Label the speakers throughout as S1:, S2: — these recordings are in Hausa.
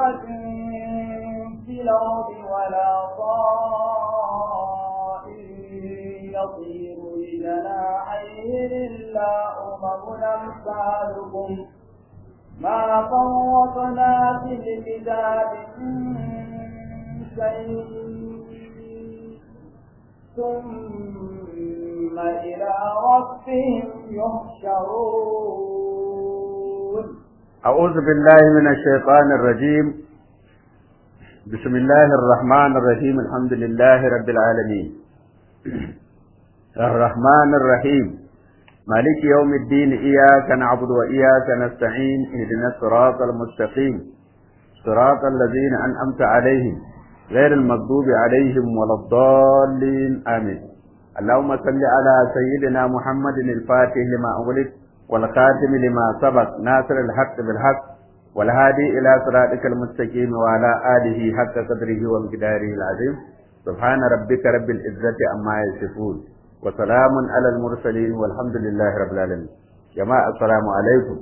S1: دابة في الأرض ولا طائر يطير بجناحيه إلا أمم أمثالكم ما فرطنا في الكتاب من شيء ثم إلى ربهم يحشرون
S2: أعوذ بالله من الشيطان الرجيم بسم الله الرحمن الرحيم الحمد لله رب العالمين الرحمن الرحيم مالك يوم الدين إياك نعبد وإياك نستعين اهدنا الصراط المستقيم صراط الذين أنعمت عليهم غير المغضوب عليهم ولا الضالين آمين اللهم صل على سيدنا محمد الفاتح لما أغلق والخاتم لما سبق ناصر الحق بالحق والهادي إلى صراطك المستقيم وعلى آله حق قدره ومقداره العظيم سبحان ربك رب العزة عما يصفون وسلام على المرسلين والحمد لله رب العالمين جماعة السلام عليكم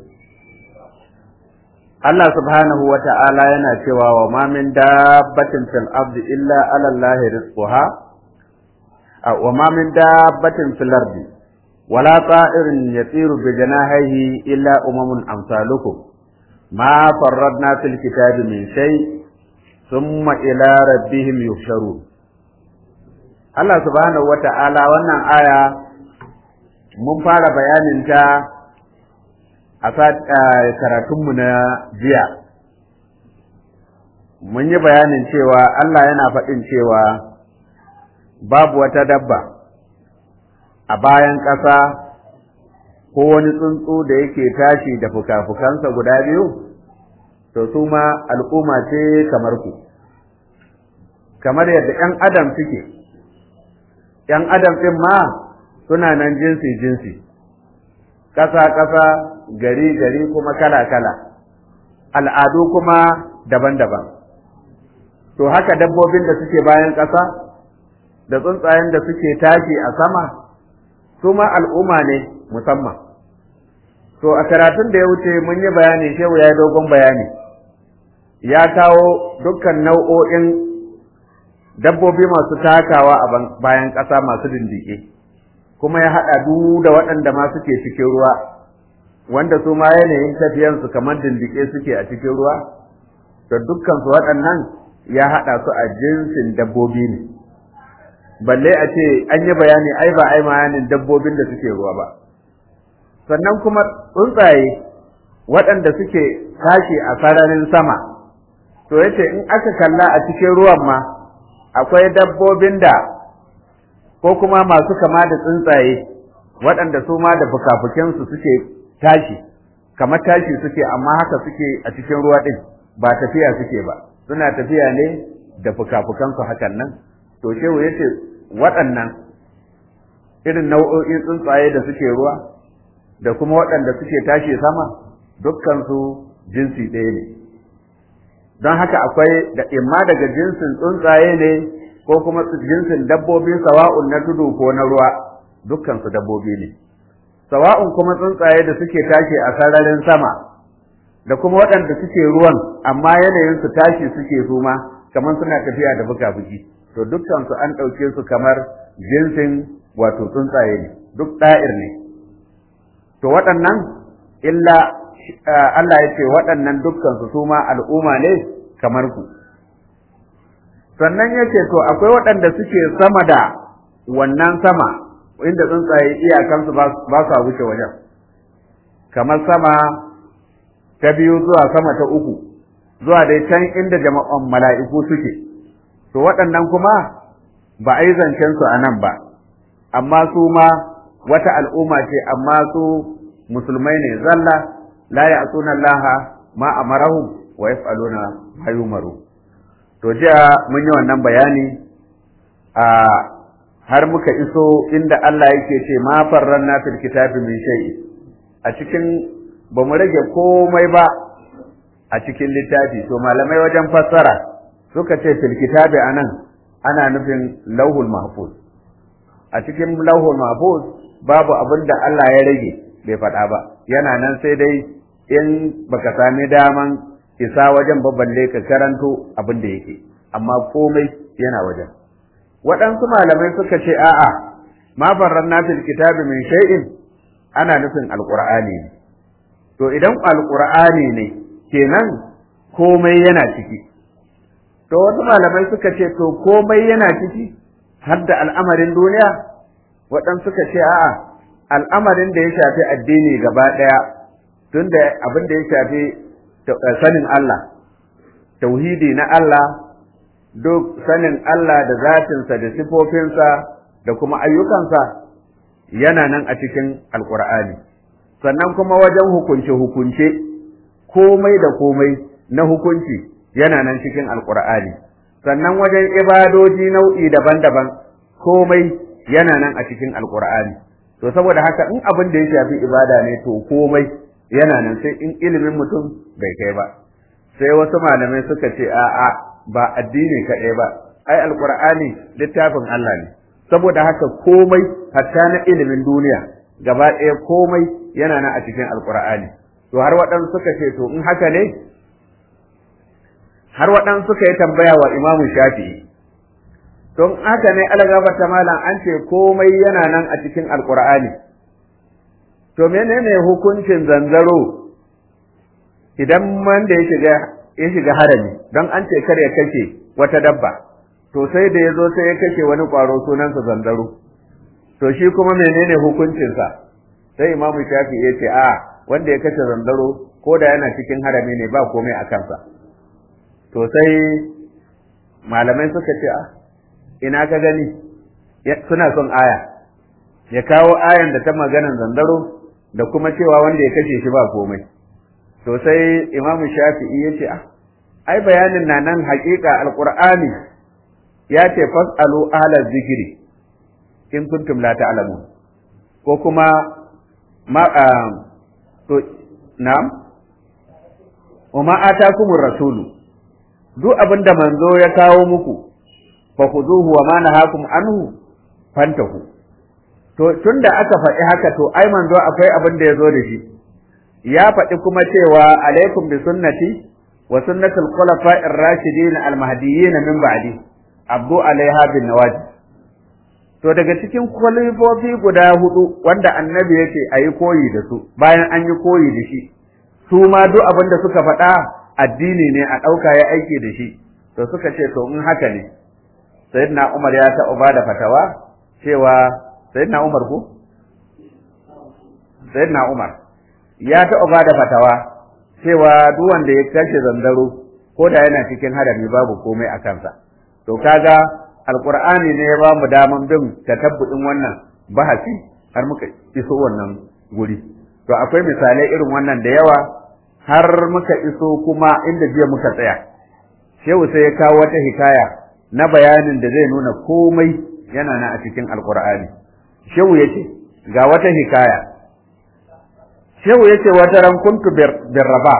S2: Allah subhanahu wa ta'ala yana cewa wa ma min dabbatin fil ardi illa ala Allah rizquha wa ma min dabbatin fil ardi wala ta'irin yatiru bi janahihi illa umamun amsalukum ma farradna fil kitabi min shay thumma ila rabbihim yuhsharun Allah subhanahu wa ta'ala wannan aya mun fara bayanin ta a karatunmu na jiya mun yi bayanin cewa Allah yana faɗin cewa babu wata dabba a bayan ƙasa ko wani tsuntsu da yake tashi da fuka-fukansa guda biyu to su ma al'umma ce kamar ku kamar yadda ‘yan adam suke ‘yan adam ɗin ma suna nan jinsi-jinsi ƙasa-ƙasa gari-gari kuma kala-kala, al'adu kuma daban-daban. To haka dabbobin da suke bayan ƙasa, da tsuntsayen da suke tashi a sama, su ma al'umma ne musamman. To a karatun da ya wuce mun yi bayani shehu ya yi dogon bayani, ya kawo dukkan nau'o'in dabbobi masu takawa a bayan ƙasa masu dindike. kuma ya haɗa duk da waɗanda ma suke cikin ruwa wanda su ma yanayin tafiyansu kamar dindike suke a cikin ruwa da dukkansu waɗannan ya haɗa su a jinsin dabbobi ne balle a ce an yi bayani ai ba ai bayanin dabbobin da suke ruwa ba sannan kuma tsuntsaye waɗanda suke tashi a sararin sama to yace in aka kalla a cikin ruwan ma akwai dabbobin da ko kuma masu kama da tsuntsaye waɗanda su ma da fukafukinsu suke tashi kamar tashi suke amma haka suke a cikin ruwa ɗin ba tafiya suke ba suna tafiya ne da fukafukansu hakan nan to shehu ya ce waɗannan irin nau'o'in tsuntsaye da suke ruwa da kuma waɗanda suke tashi sama dukkansu jinsi ɗaya ne don haka akwai da imma daga jinsin tsuntsaye ne ko kuma jinsin dabbobi sawa'un na tudu ko na ruwa dukkan su dabbobi ne sawa'un kuma tsuntsaye da suke tashi a sararin sama da kuma waɗanda suke ruwan amma yanayin su tashi suke su ma kamar suna tafiya da buga-bugi to dukkan su an ɗauke su kamar jinsin wato tsuntsaye ne duk ɗa'ir ne to waɗannan illa Allah ya ce waɗannan dukkan su su ma al'umma ne kamar ku sannan yake to akwai waɗanda suke sama da wannan sama inda tsuntsaye iyakansu ba sa wuce wajen kamar sama ta biyu zuwa sama ta uku zuwa dai can inda jama'an mala'iku suke to waɗannan kuma ba a yi zancen su a nan ba amma su ma wata al'umma ce amma su musulmai ne zalla la ya'suna Allah ma amarahum wa yaf'aluna ma yumaru to jiya mun yi wannan bayani a har muka iso inda Allah yake ce ma farranna fil kitabi min shay'i a cikin ba mu rage komai ba a cikin littafi to malamai wajen fassara suka ce fil kitabi anan ana nufin lauhul mahfuz a cikin lauhul mahfuz babu abin da Allah ya rage bai faɗa ba yana nan sai dai in baka sami daman isa wajen baballe ka karanto abin da yake amma komai yana wajen waɗansu malamai suka ce a'a ma farranna fil kitabi min shay'in ana nufin alqur'ani ne to idan alqur'ani ne kenan komai yana ciki to wasu malamai suka ce to komai yana ciki har da al'amarin duniya waɗansu suka ce a'a al'amarin da ya shafi addini gaba ɗaya tunda abin da ya shafi sanin Allah tauhidi na Allah duk sanin Allah da zatinsa da sifofinsa da kuma ayyukansa yana nan a cikin alkur'ani sannan kuma wajen hukunce-hukunce komai da komai na hukunci yana nan cikin alkur'ani sannan wajen ibadoji nau'i daban-daban komai yana nan a cikin alkur'ani to saboda haka in abin da ya shafi ibada ne to komai yana nan sai in ilimin mutum bai kai ba sai wasu malamai suka ce a'a ba addini kaɗai ba ai alkur'ani littafin Allah ne saboda haka komai hatta na ilimin duniya gaba ɗaya komai yana nan a cikin alkur'ani to har waɗansu suka ce to in haka ne har waɗansu suka yi tambaya wa imamu shafi'i don haka ne algaba ta malam an ce komai yana nan a cikin alkur'ani to menene hukuncin zanzaro idan wanda ya shiga ya shiga harami don an ce kar ya kashe wata dabba to sai da ya zo sai ya kashe wani ƙwaro sunansa zanzaro to shi kuma menene hukuncinsa sai imamu shafi ya ce a wanda ya kashe zanzaro ko da yana cikin harami ne ba komai a kansa to sai malamai suka ce a ina ka gani suna son aya ya kawo ayan da ta maganan zanzaro da kuma cewa wanda ya kashe shi ba komai to sai imamu shafi'i ya ce ah ai bayanin na nan haƙiƙa alƙur'ani ya ce fas'alu ahla zikiri in kuntum la ta'lamun ko kuma ma to na'am wa ma atakumur rasulu duk abinda manzo ya kawo muku fa khuduhu wa ma nahakum anhu fantahu to tunda aka faɗi haka to ai manzo akwai abin da ya zo da shi ya faɗi kuma cewa alaikum bi sunnati wa sunnatul khulafa'ir rashidin al mahdiyyin min ba'di abdu alaiha bin nawajib to daga cikin kwalifofi guda hudu wanda annabi yace ayi koyi da su bayan an yi koyi da shi su ma duk abin da suka faɗa addini ne a ɗauka ya aiki da shi to suka ce to in haka ne sayyidina umar ya taɓa ba da fatawa cewa sayyidina umar ko sayyidina umar ya taɓa ba da fatawa cewa duk wanda ya kashe zanzaro ko da yana cikin harami babu komai a kansa to kaga alqur'ani ne ya ba mu daman bin tatabbu'in wannan bahasi har muka iso wannan guri to akwai misalai irin wannan da yawa har muka iso kuma inda jiya muka tsaya shehu sai ya kawo wata hikaya na bayanin da zai nuna komai yana nan a cikin alqur'ani shehu yace ga wata hikaya shehu yace wata ran kuntu birraba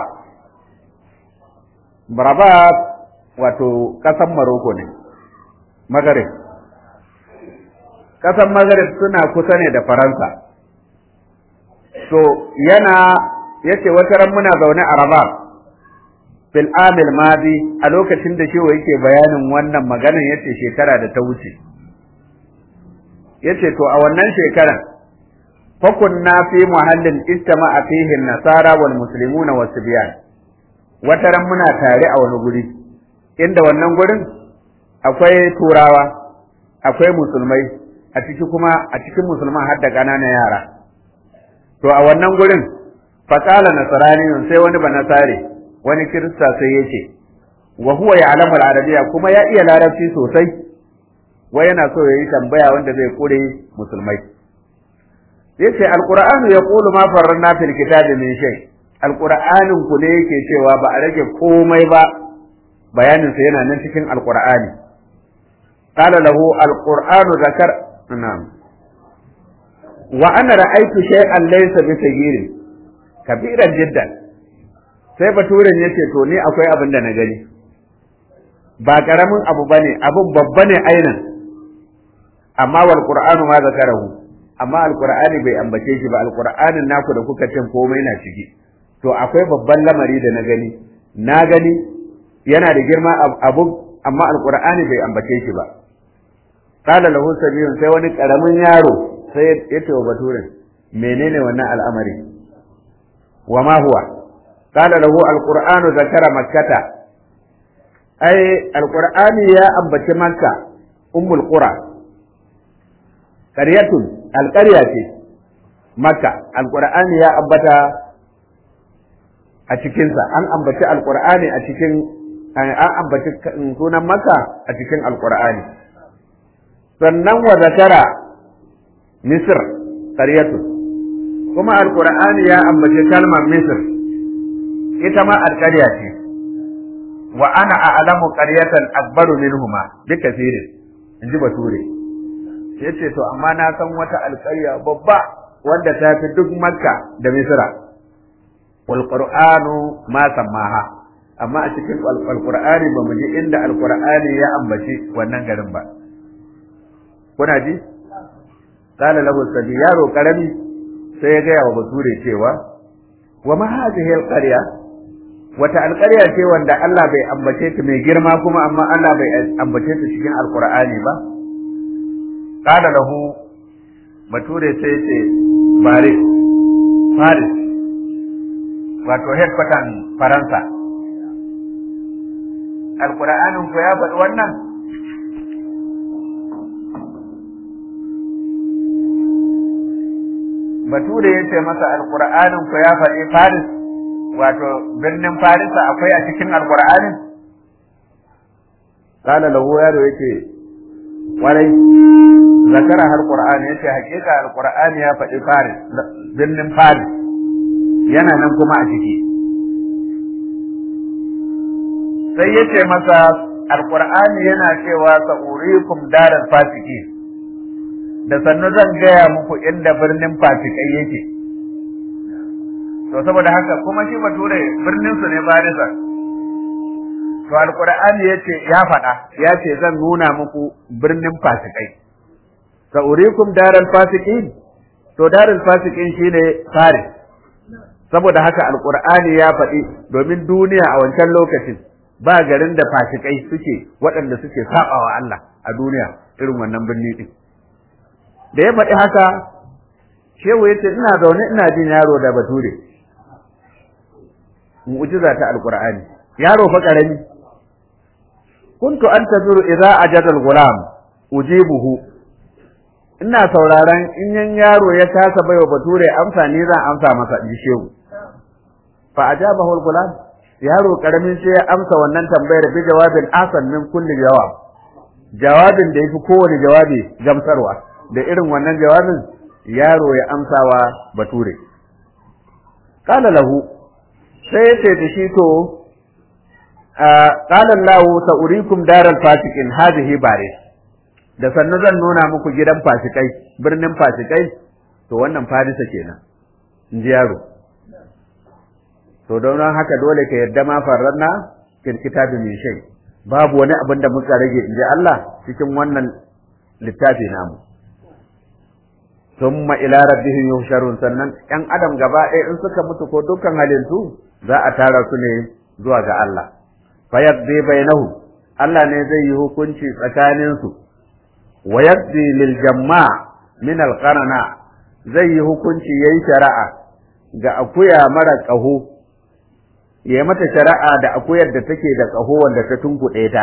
S2: raba wato kasan maroko ne magarib kasan magarib suna kusa ne da faransa to yana yace wata ran muna zaune a raba fil amil madi a lokacin da shehu yake bayanin wannan maganan yace shekara da ta wuce yace to a wannan shekaran fakunna fi muhallin istama'a fihi nasara wal muslimuna was sibyan wataran muna tare a wani guri inda wannan gurin akwai turawa akwai musulmai a ciki kuma a cikin musulman har da ƙananan yara to a wannan gurin faqala nasrani sai wani ba nasare wani kirista sai yace wa huwa ya'lamu al-arabiyya kuma ya iya larabci sosai wai yana so yayi tambaya wanda zai kure musulmai yace alqur'anu yaqulu ma farranna fil kitabi min shay alqur'anin ku ne yake cewa ba a rage komai ba bayanin sa yana nan cikin alqur'ani qala lahu alqur'anu zakar na'am wa ana ra'aytu shay'an laysa bi saghirin kabiran jiddan sai baturen yace to ni akwai abin da na gani ba karamin abu bane abin babba ne ainan amma wal qur'anu ma zakarahu amma alqur'ani bai ambace shi ba alqur'anin naku da kuka cin komai na ciki to akwai babban lamari da na gani na gani yana da girma abu amma alqur'ani bai ambace shi ba qala lahu sabiyun sai wani karamin yaro sai ya ce wa baturin menene wannan al'amari wa ma huwa qala lahu alqur'anu zakara makkata ai alqur'ani ya ambaci makka ummul qura qaryatun alqarya ce makka alqur'ani ya ambata a cikinsa an ambaci alqur'ani a cikin an ambaci sunan makka a cikin alqur'ani sannan wa zakara misr qaryatun kuma alqur'ani ya ambaci kalmar misr ita ma alqarya ce wa ana a'lamu qaryatan akbaru minhuma bi kathirin inji bature yace to amma na san wata alƙarya babba wanda ta fi duk makka da misra wal qur'anu ma sammaha amma a cikin alqur'ani ba mu ji inda alqur'ani ya ambaci wannan garin ba kuna ji qala lahu sabi yaro karami sai ya gaya wa bature cewa wa ma hadhihi alqarya wata alƙarya ce wanda Allah bai ambace ta mai girma kuma amma Allah bai ambace ta cikin alqur'ani ba qala lahu bature sai ce Paris Paris wato headquarter Faransa alqur'anin ko ya faɗi wannan bature ya ce masa alqur'anin ko ya faɗi Paris wato birnin Farisa akwai a cikin alqur'anin qala lahu yaro yake warai zakara har qur'ani yace hakika alqur'ani ya faɗi Faris birnin Faris yana nan kuma a ciki sai yace masa alqur'ani yana cewa sa'urikum daral fasiki da sannu zan gaya muku inda birnin fasikai yake to saboda haka kuma shi bature birnin su ne Farisa to alqur'ani yace ya faɗa yace zan nuna muku birnin fasikai sa'urikum daral fasiqin to daral fasiqin shine Faris saboda haka alqur'ani ya faɗi domin duniya a wancan lokacin ba garin da fasikai suke waɗanda suke sabawa Allah a duniya irin wannan birni din da ya faɗi haka shehu ya ce ina zaune ina jin yaro da bature mu'jiza ta alqur'ani yaro fa karami kuntu antazuru idza ajada al-ghulam ujibuhu ina sauraron in yan yaro ya kasa baiwa bature amsa ni zan amsa masa in shehu fa ajabahu al-ghulam yaro karamin sai ya amsa wannan tambayar bi jawabin asan min kulli jawab jawabin da yafi kowane jawabi gamsarwa da irin wannan jawabin yaro ya amsawa bature qala lahu sai ya ce da shi to qala Allah sa'urikum daral fasiqin hadhihi baris da sannu zan nuna muku gidan fasikai birnin fasikai to wannan farisa kenan in ji yaro to don haka dole ka yarda ma farranna fil kitabi min shay babu wani abin da muka rage in ji Allah cikin wannan littafi namu thumma ila rabbihim yuhsharun sannan yan adam gaba ɗaya in suka mutu ko dukkan halintu za a tara su ne zuwa ga Allah fayaqdi bainahum Allah ne zai yi hukunci tsakanin su wa yaqdi lil jamma min al qarana zai yi hukunci yayi shari'a ga akuya mara ƙaho yayi mata shari'a da akuyar da take da ƙaho wanda ta tunkuɗe ta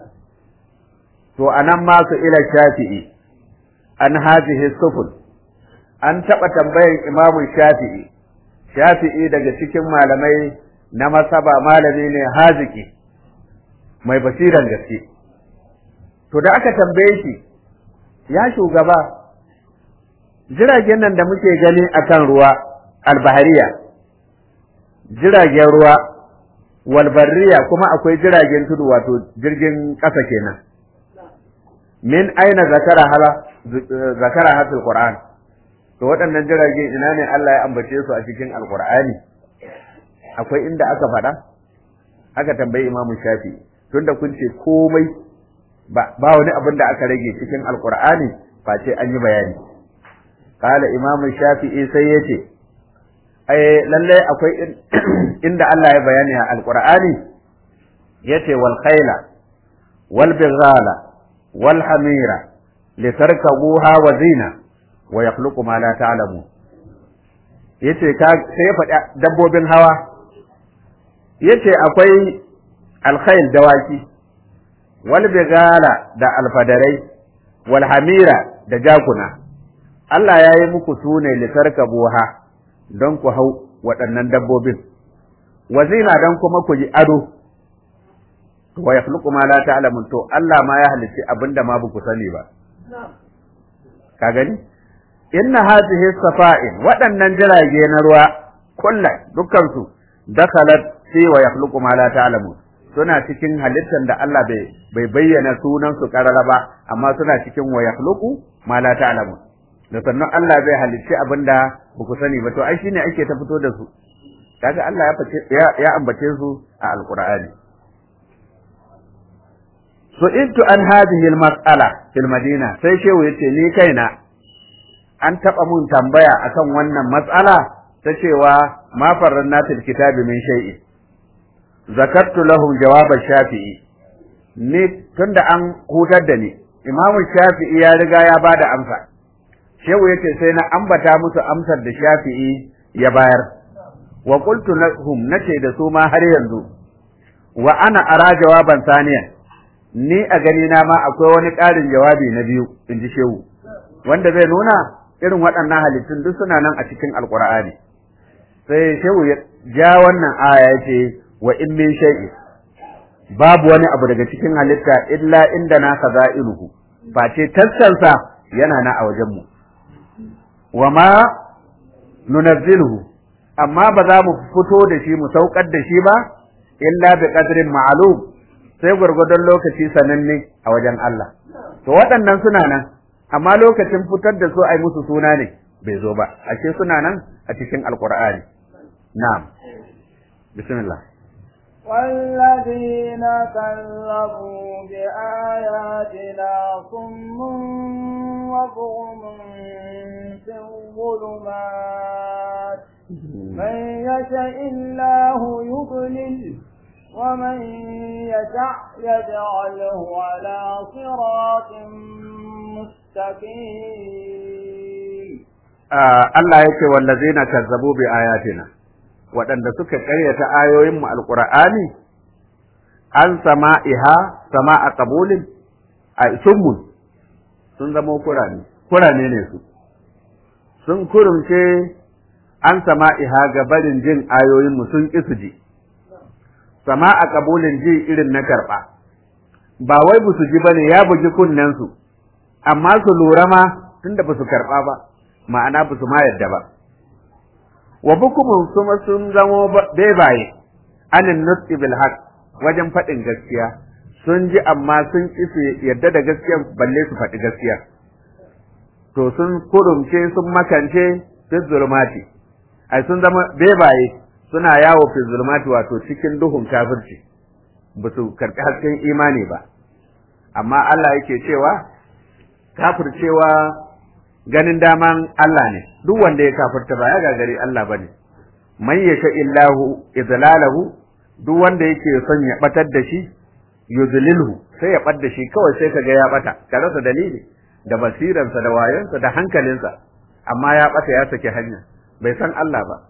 S2: to anan ma su ila shafi'i an hadhihi sufun an taɓa tambayan imamu shafi'i shafi'i daga cikin malamai na masaba malami ne haziki mai basiran gaske to da aka tambaye shi ya shugaba jiragen nan da muke gani akan ruwa albahariya jiragen ruwa walbarriya kuma akwai jiragen tudu wato jirgin ƙasa kenan min aina zakara hala zakara hasil qur'an to waɗannan jirage ina ne Allah ya ambace su a cikin alqur'ani akwai inda aka faɗa aka tambayi imamu shafi tunda kun ce komai ba wani abin da aka rage cikin alqur'ani face an yi bayani qala imamu shafi'i sai yace ai lalle akwai inda Allah ya bayani a alqur'ani yace wal khayla wal bighala wal hamira litarkabuha wa zina wa yakhluqu ma la ta'lamun yace ka sai ya faɗi dabbobin hawa yace akwai alkhayl dawaki wal bighala da alfadarai wal hamira da jakuna Allah ya yi muku sune litarkabuha don ku hau waɗannan dabbobin wa zina don kuma ku ji ado wa yakhluqu ma la ta'lamun to Allah ma ya halicci abinda ma ku sani ba ka gani inna hadhihi safa'in waɗannan jirage na ruwa kullum dukkan su dakhalat fi wa yakhluqu ma la ta'lamun suna cikin halittar da Allah bai bai bayyana sunan su karara ba amma suna cikin wa yakhluqu ma la ta'lamun da sannan Allah zai halicci abinda ba ku sani ba to ai shine ake ta fito da su kaga Allah ya fice ya ambace su a alqur'ani su'iltu an hadhihi al-mas'ala fil madina sai shehu yace ni kaina an taba mun tambaya akan wannan mas'ala ta cewa ma farranna fil kitabi min shay'in zakartu lahum jawab shafi'i ni tunda an hutar da ni imam shafi'i ya riga ya bada amsa shehu yace sai na ambata musu amsar da shafi'i ya bayar wa qultu lahum nace da su ma har yanzu wa ana ara jawaban saniyan ni a gani na ma akwai wani ƙarin jawabi na biyu in ji shehu wanda zai nuna irin waɗannan halittun duk suna nan a cikin alƙur'ani sai shehu ya ja wannan aya ya ce wa in min shay'i babu wani abu daga cikin halitta illa inda na iluhu face tassansa yana na a wajen mu wa ma nunazziluhu amma ba za mu fito da shi mu saukar da shi ba illa bi qadrin ma'lum sai gwargwadon lokaci sananne a wajen Allah. To waɗannan suna nan, amma lokacin fitar da su ai musu suna ne bai zo ba, ashe suna nan a cikin Alƙur'ani. Na'am. Bismillah.
S1: والذين كذبوا بآياتنا صم وبغم في الظلمات من يشاء الله يضلل ومن يشاء يجعله على صراط مستقيم
S2: Allah yake wallazina kazzabu bi ayatina waɗanda suka ƙaryata ayoyin mu alqur'ani an sama'iha sama'a qabulin a summun sun zama kurani kurane ne su sun kurumce an sama'iha ga barin jin ayoyin mu sun ƙi su ji sama a kabulin ji irin na karɓa ba wai ba su ji ba ne ya bugi kunnensu amma su lura ma tunda ba su karɓa ba ma'ana ba su ma yadda ba wa bukumun kuma sun zamo bebaye anin nutsi bil haq wajen faɗin gaskiya sun ji amma sun ƙi su yadda da gaskiya balle su faɗi gaskiya to sun kurumce sun makance fi zulmati ai sun zama bebaye suna yawo fi zulmati wato cikin duhun kafirci ba su karɓi hasken imani ba amma Allah yake cewa kafircewa ganin daman Allah ne duk wanda ya kafirta ba ya gagari Allah bane man yasha illahu idlalahu duk wanda yake son ya batar da shi yudlilhu sai ya bar da shi kawai sai kaga ya bata ka rasa dalili da basiransa da wayonsa da hankalinsa amma ya bata ya saki hanya bai san Allah ba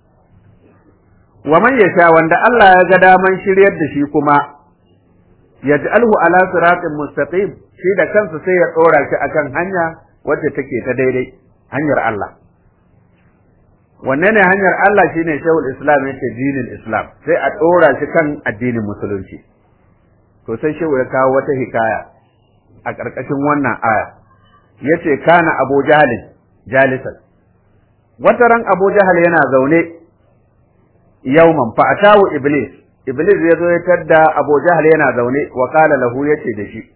S2: wa man yasha wanda Allah ya ga daman shiryar da shi kuma yaj'alhu ala siratin mustaqim shi da kansa sai ya tsora shi akan hanya wacce take ta daidai hanyar Allah wanne ne hanyar Allah shine shehul islam yace dinin islam sai a tsora shi kan addinin musulunci to sai shehu ya kawo wata hikaya a ƙarƙashin wannan aya yace kana abu jahalin jalisan wata ran abu jahal yana zaune yauman fa atawu iblis iblis ya zo ya tadda abu jahal yana zaune wa qala lahu yace da shi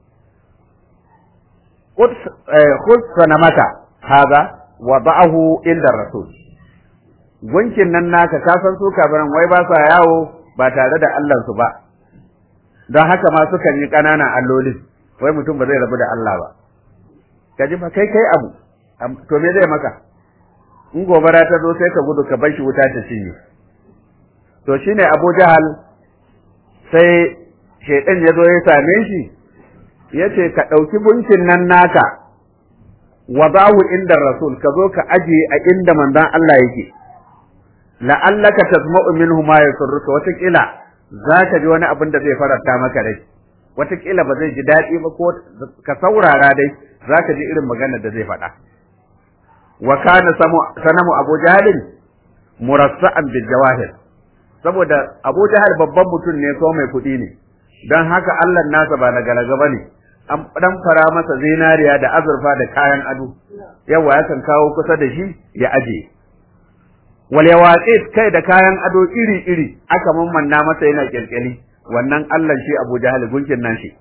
S2: khud sanamaka haza wa ba'ahu inda rasul gunkin nan naka ka san su kafiran wai ba sa yawo ba tare da Allah su ba don haka ma sukan yi ƙananan allolin wai mutum ba zai rabu da Allah ba kaji fa kai kai abu to me zai maka in gobara ta zo sai ka gudu ka bar shi wuta ta cinye to shine Abu Jahal sai shaidan ya zo ya same shi ya ce ka ɗauki gunkin nan naka wa zahu inda rasul ka zo ka ajiye a inda manzon Allah yake la'allaka tasma'u minhu ma yasurruka watakila za ka ji wani abin da zai faranta maka rai watakila ba zai ji daɗi ba ko ka saurara dai za ka ji irin maganar da zai faɗa wa kana sanamu abu jahalin murassa'an bil jawahir saboda abu jahal babban mutum ne ko mai kuɗi ne don haka Allah nasa ba na galaga ba ne an dan fara masa zinariya da azurfa da kayan ado yawa yakan kawo kusa da shi ya aje wal yawaqit kai da kayan ado iri iri aka mammanna masa yana kyalkyali wannan Allah shi Abu Jahal gunkin nan shi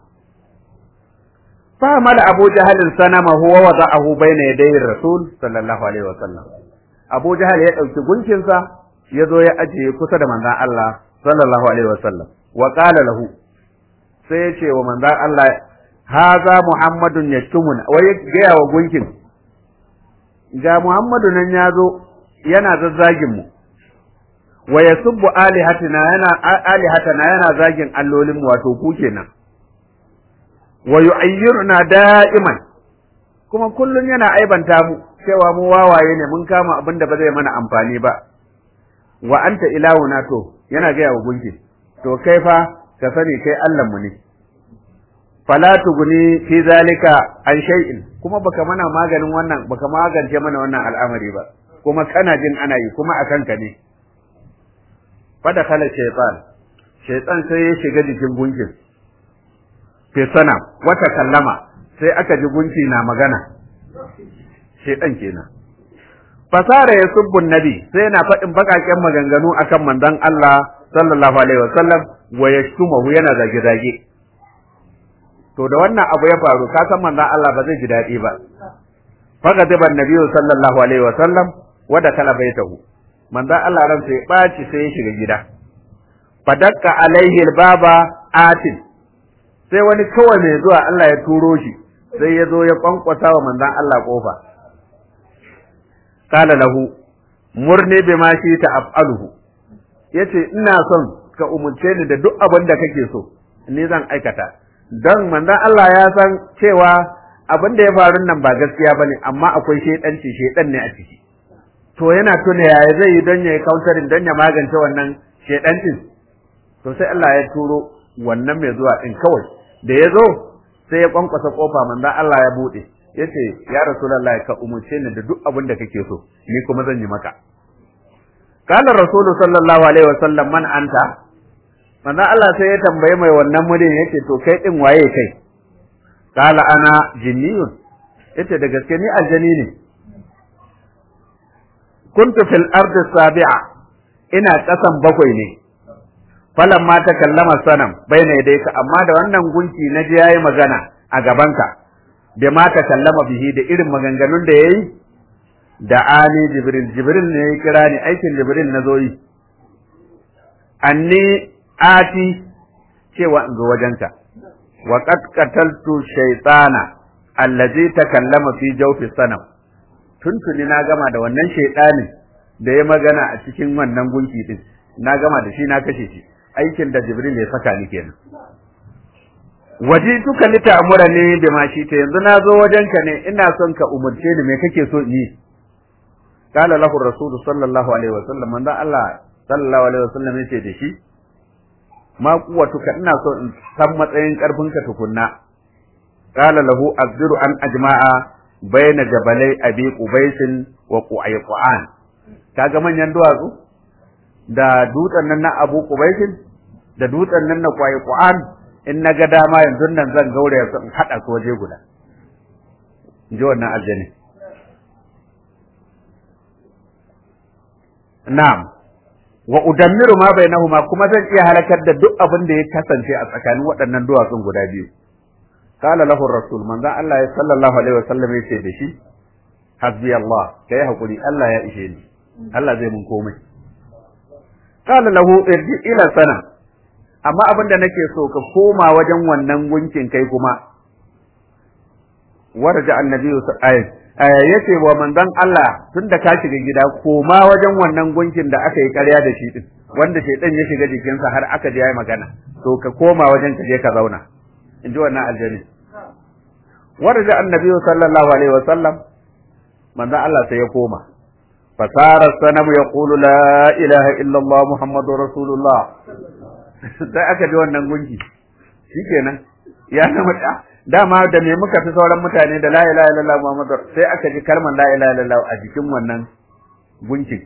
S2: fa mala Abu Jahal sanama huwa wada'ahu baina yadayhi Rasul sallallahu alaihi wasallam Abu Jahal ya dauki gunkin sa ya zo ya ajiye kusa da manzon Allah sallallahu alaihi wasallam wa qala lahu sai ya ce wa manzon Allah haza Muhammadun yashtumun wai gaya wa gunkin ga Muhammadu nan ya zo yana zazzagin mu wa yasubbu alihatina yana alihatana yana zagin allolin mu wato ku kenan wa yu'ayyiruna da'iman kuma kullun yana aibanta mu cewa mu wawaye ne mun kama abin da ba zai mana amfani ba wa anta ilahuna to yana gaya wa gunkin to kai fa ka sani kai Allah mu ne fala tuguni fi zalika an shay'in kuma baka mana maganin wannan baka magance mana wannan al'amari ba kuma kana jin ana yi kuma akan ka ne fada kala shaytan shaytan sai ya shiga jikin gunkin fi sana wata kallama sai aka ji gunki na magana shaytan kenan fasara ya subbun nabi sai yana faɗin baƙaƙen maganganu akan manzon Allah sallallahu alaihi wasallam wa yashtumahu yana zage-zage to da wannan abu ya faru ka san manzon Allah ba zai ji daɗi ba faqadiban nabiyyu sallallahu alaihi wasallam wa da kala baitahu manzon Allah ran sai baci sai ya shiga gida fadakka alaihi albaba atin sai wani kawai mai zuwa Allah ya turo shi sai ya zo ya kwankwasa wa manzon Allah kofa qala lahu murni bima shi ta af'aluhu yace ina son ka umurce ni da duk abin da kake so ni zan aikata don manzon Allah ya san cewa abin da ya faru nan ba gaskiya bane amma akwai shedanci shedan ne a ciki to yana tuna yaya zai yi don ya yi counterin don ya magance wannan shedancin to sai Allah ya turo wannan mai zuwa din kawai da ya zo sai ya kwankwasa kofa manzon Allah ya bude yace ya rasulullahi ka umurce ni da duk abin da kake so ni kuma zan yi maka qala rasulu sallallahu alaihi wasallam man anta manzo Allah sai ya tambaye mai wannan murin yake to kai din waye kai qala ana jinniyun yace da gaske ni aljani ne kuntu fil ardi sabi'a ina kasan bakwai ne falan ma ta kallama sanam baina yadayka amma da wannan gunki na ji yayi magana a gabanka da ma ta kallama bihi da irin maganganun da yayi da ani jibril jibril ne ya kira ni aikin jibril na zo yi anni ati cewa in zo wajenka wa qad qataltu shaytana allazi takallama fi jawfi sanam tuntuni na gama da wannan shaytanin da ya magana a cikin wannan gunki din na gama da shi na kashe shi aikin da jibril ya saka ni kenan waji tuka lita amura ne da ma shi ta yanzu na zo wajenka ne ina son ka umurce ni me kake so yi qala lahu rasul sallallahu alaihi wasallam manzo Allah sallallahu alaihi wasallam yace da shi ma kuwatuka ina so in san matsayin karfinka tukunna qala lahu azdiru an ajma'a baina jabalai abi qubaisin wa qu'ayqan kaga manyan duwatsu da dutsen nan na abu qubaisin da dutsen nan na qu'ayqan in naga dama yanzu nan zan gauraya su in hada su waje guda in ji wannan aljani na'am wa udammiru ma bainahuma kuma zan iya halakar da duk abin da ya kasance a tsakanin waɗannan duwatsun guda biyu qala lahu rasul manzon Allah ya sallallahu alaihi wasallam ya ce da shi hasbi Allah kai hakuri Allah ya ishe ni Allah zai mun komai qala lahu irji ila sana amma abin da nake so ka koma wajen wannan gunkin kai kuma warja annabi yace wa manzon Allah tunda ka shiga gida koma wajen wannan gunkin da aka yi ƙarya da shi din wanda shaitan ya shiga jikinsa har aka je yayi magana to ka koma wajen ka je ka zauna in ji wannan aljani warja annabi sallallahu alaihi wa sallam manzon Allah sai ya koma fasara sanamu yaqulu la ilaha illa Allah muhammadur rasulullah sai aka ji wannan gunki shikenan ya zama dama da me muka fi sauran mutane da la ilaha illallah muhammadur sai aka ji kalmar la ilaha illallah a jikin wannan gunki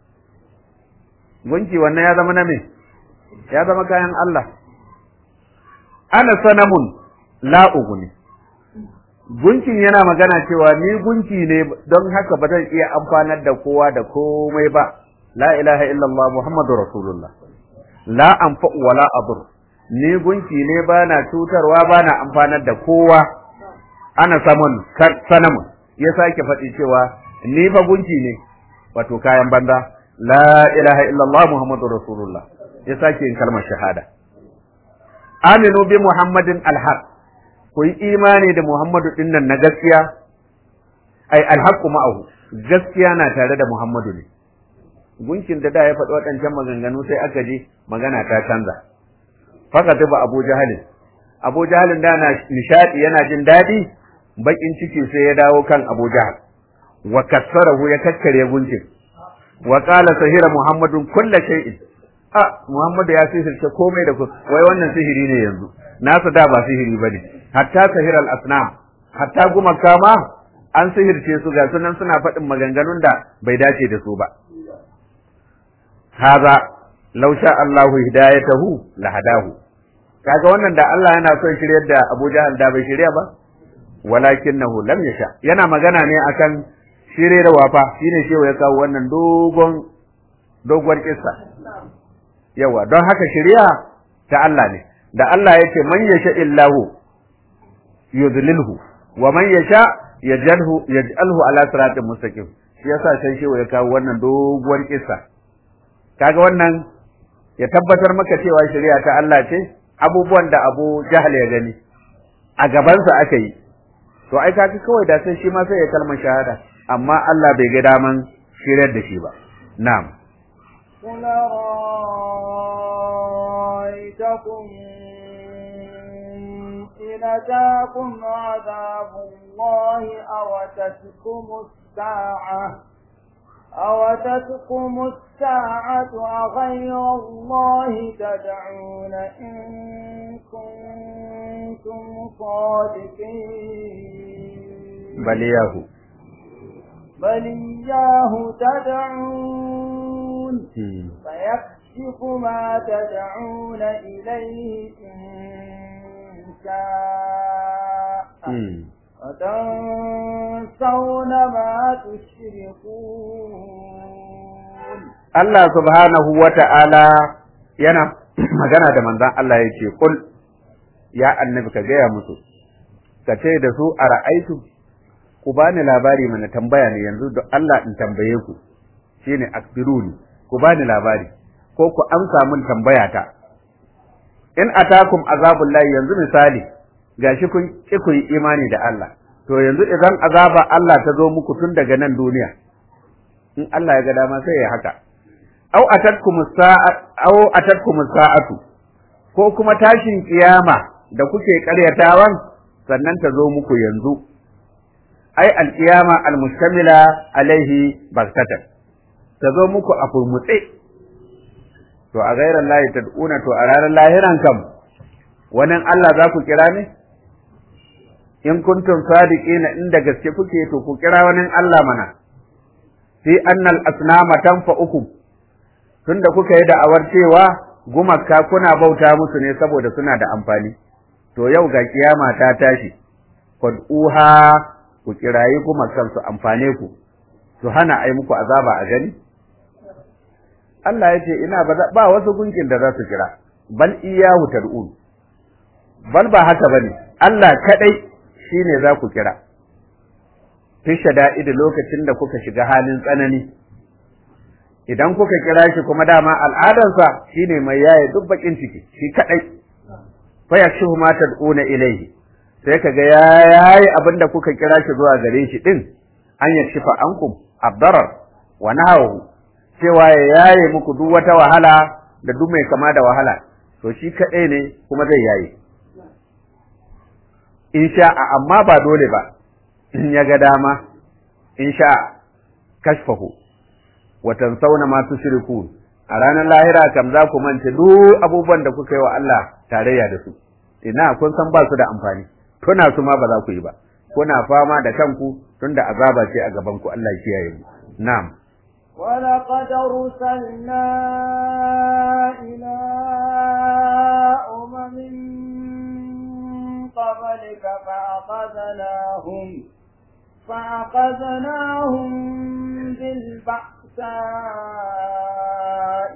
S2: gunki wannan ya zama na me ya zama kayan Allah ana sanamun la uguni gunkin yana magana cewa ni gunki ne don haka ba zan iya amfanar da kowa da komai ba la ilaha illallah muhammadu rasulullah la anfa wala adur ni gunki ne ba na cutarwa ba na amfanar da kowa ana samun sanamun ya sake faɗi cewa ni fa gunki ne wato kayan banza la ilaha illallah muhammadu rasulullah ya sake yin kalmar shahada aminu bi muhammadin alhaq ku yi imani da Muhammadu ɗin nan na gaskiya, ai alhaqqu ma'ahu gaskiya na tare da Muhammadu ne. Gunkin da da ya faɗi waɗancan maganganu sai aka ji magana ta canza. Faka ba Abu Jahalin. Abu Jahalin da na nishaɗi yana jin daɗi, baƙin ciki sai ya dawo kan Abu Jahal. Wa kassarahu ya kakkare gunkin. Wa qala sahira Muhammadun kulla shay'in. A Muhammadu ya sihirce komai da wai wannan sihiri ne yanzu. Nasa da ba sihiri bane. hatta sahiral asnam hatta gumaka ma an sihirce su ga sunan suna faɗin maganganun da bai dace da su ba haza law sha Allahu hidayatahu la hadahu kaga wannan da Allah yana son shiryar da Abu Jahal da bai shirya ba walakinahu lam yasha yana magana ne akan shirye da wafa shine shewa ya kawo wannan dogon doguwar kissa yawa don haka shiriya ta Allah ne da Allah yake man yasha illahu yudlilhu wa man yasha yaj'alhu yaj'alhu ala siratin mustaqim shi yasa sai shi ya kawo wannan doguwar kissa kaga wannan ya tabbatar maka cewa shari'a ta Allah ce abubuwan da Abu Jahal ya gani a gabansa aka yi to ai kaga kawai da sai shi ma sai ya kalmar shahada amma Allah bai ga daman shiryar da shi ba na'am
S1: قل رأيتكم إن أتاكم عذاب الله أو تتكم الساعة أو تتكم الساعة أغير الله تدعون إن كنتم صادقين
S2: بل ياهو
S1: بل إياه تدعون فيكشف ما تدعون إليه إن شاء وتنسون ما تشركون
S2: Allah subhanahu wa ta'ala yana magana da manzan Allah ya ce, Kul, ya annabi ka gaya musu, ka ce da su a ra'aitu, ku bani labari mana tambaya ne yanzu da Allah in tambaye ku, shi ne akbiruni, ku bani labari, ko ku amsa mun tambaya ta. In atakum azabun layi yanzu misali, gashi kun ƙi ku yi imani da Allah, to yanzu idan azaba Allah ta zo muku tun daga nan duniya, in Allah ya ga dama sai ya haka. Au atatkum sa'atu, ko kuma tashin kiyama da kuke ƙaryatawan sannan ta zo muku yanzu. Ai alƙiyama almustamila alaihi baktatan, ta zo muku a furmutse. To a gairar layi tad'una to a ranar lahiran kam, wannan Allah za ku kira ne? in kuntum sadiqina inda gaske kuke to ku kira wani Allah mana fi annal asnama tanfa'ukum tunda kuka yi da'awar cewa gumaka kuna bauta musu ne saboda suna da amfani to yau ga kiyama ta tashi fad'uha ku kirayi gumakan su amfane ku su hana ai muku azaba a gani Allah ya ce ina ba wasu gunkin da za su kira bal iyahu tad'un bal ba haka bane Allah kadai shi ne za ku kira, fi shada'idi lokacin da kuka shiga halin tsanani, idan kuka kira shi kuma dama al'adarsa shi ne mai yaye duk bakin ciki, shi kaɗai, faya shi ma tad'una ilaihi, sai kaga ya yayi abin da kuka kira shi zuwa gare shi din an ya shifa ankum abdarar wa nahawu cewa ya yaye muku duk wata wahala da duk mai kama da wahala to shi kaɗai ne kuma zai yaye in sha'a amma ba dole ba in ya ga dama in sha'a kashfahu wa tansawna ma tushrikun a ranar lahira kam za ku manta duk abubuwan da kuka yi wa Allah tarayya da su ina kun san ba su da amfani tuna su ma ba za ku yi ba kuna fama da kanku tunda azaba ce a gaban ku Allah ya kiyaye mu na'am
S1: ولقد أرسلنا إلى أمم من قبلك فأخذناهم فأخذناهم بالبأساء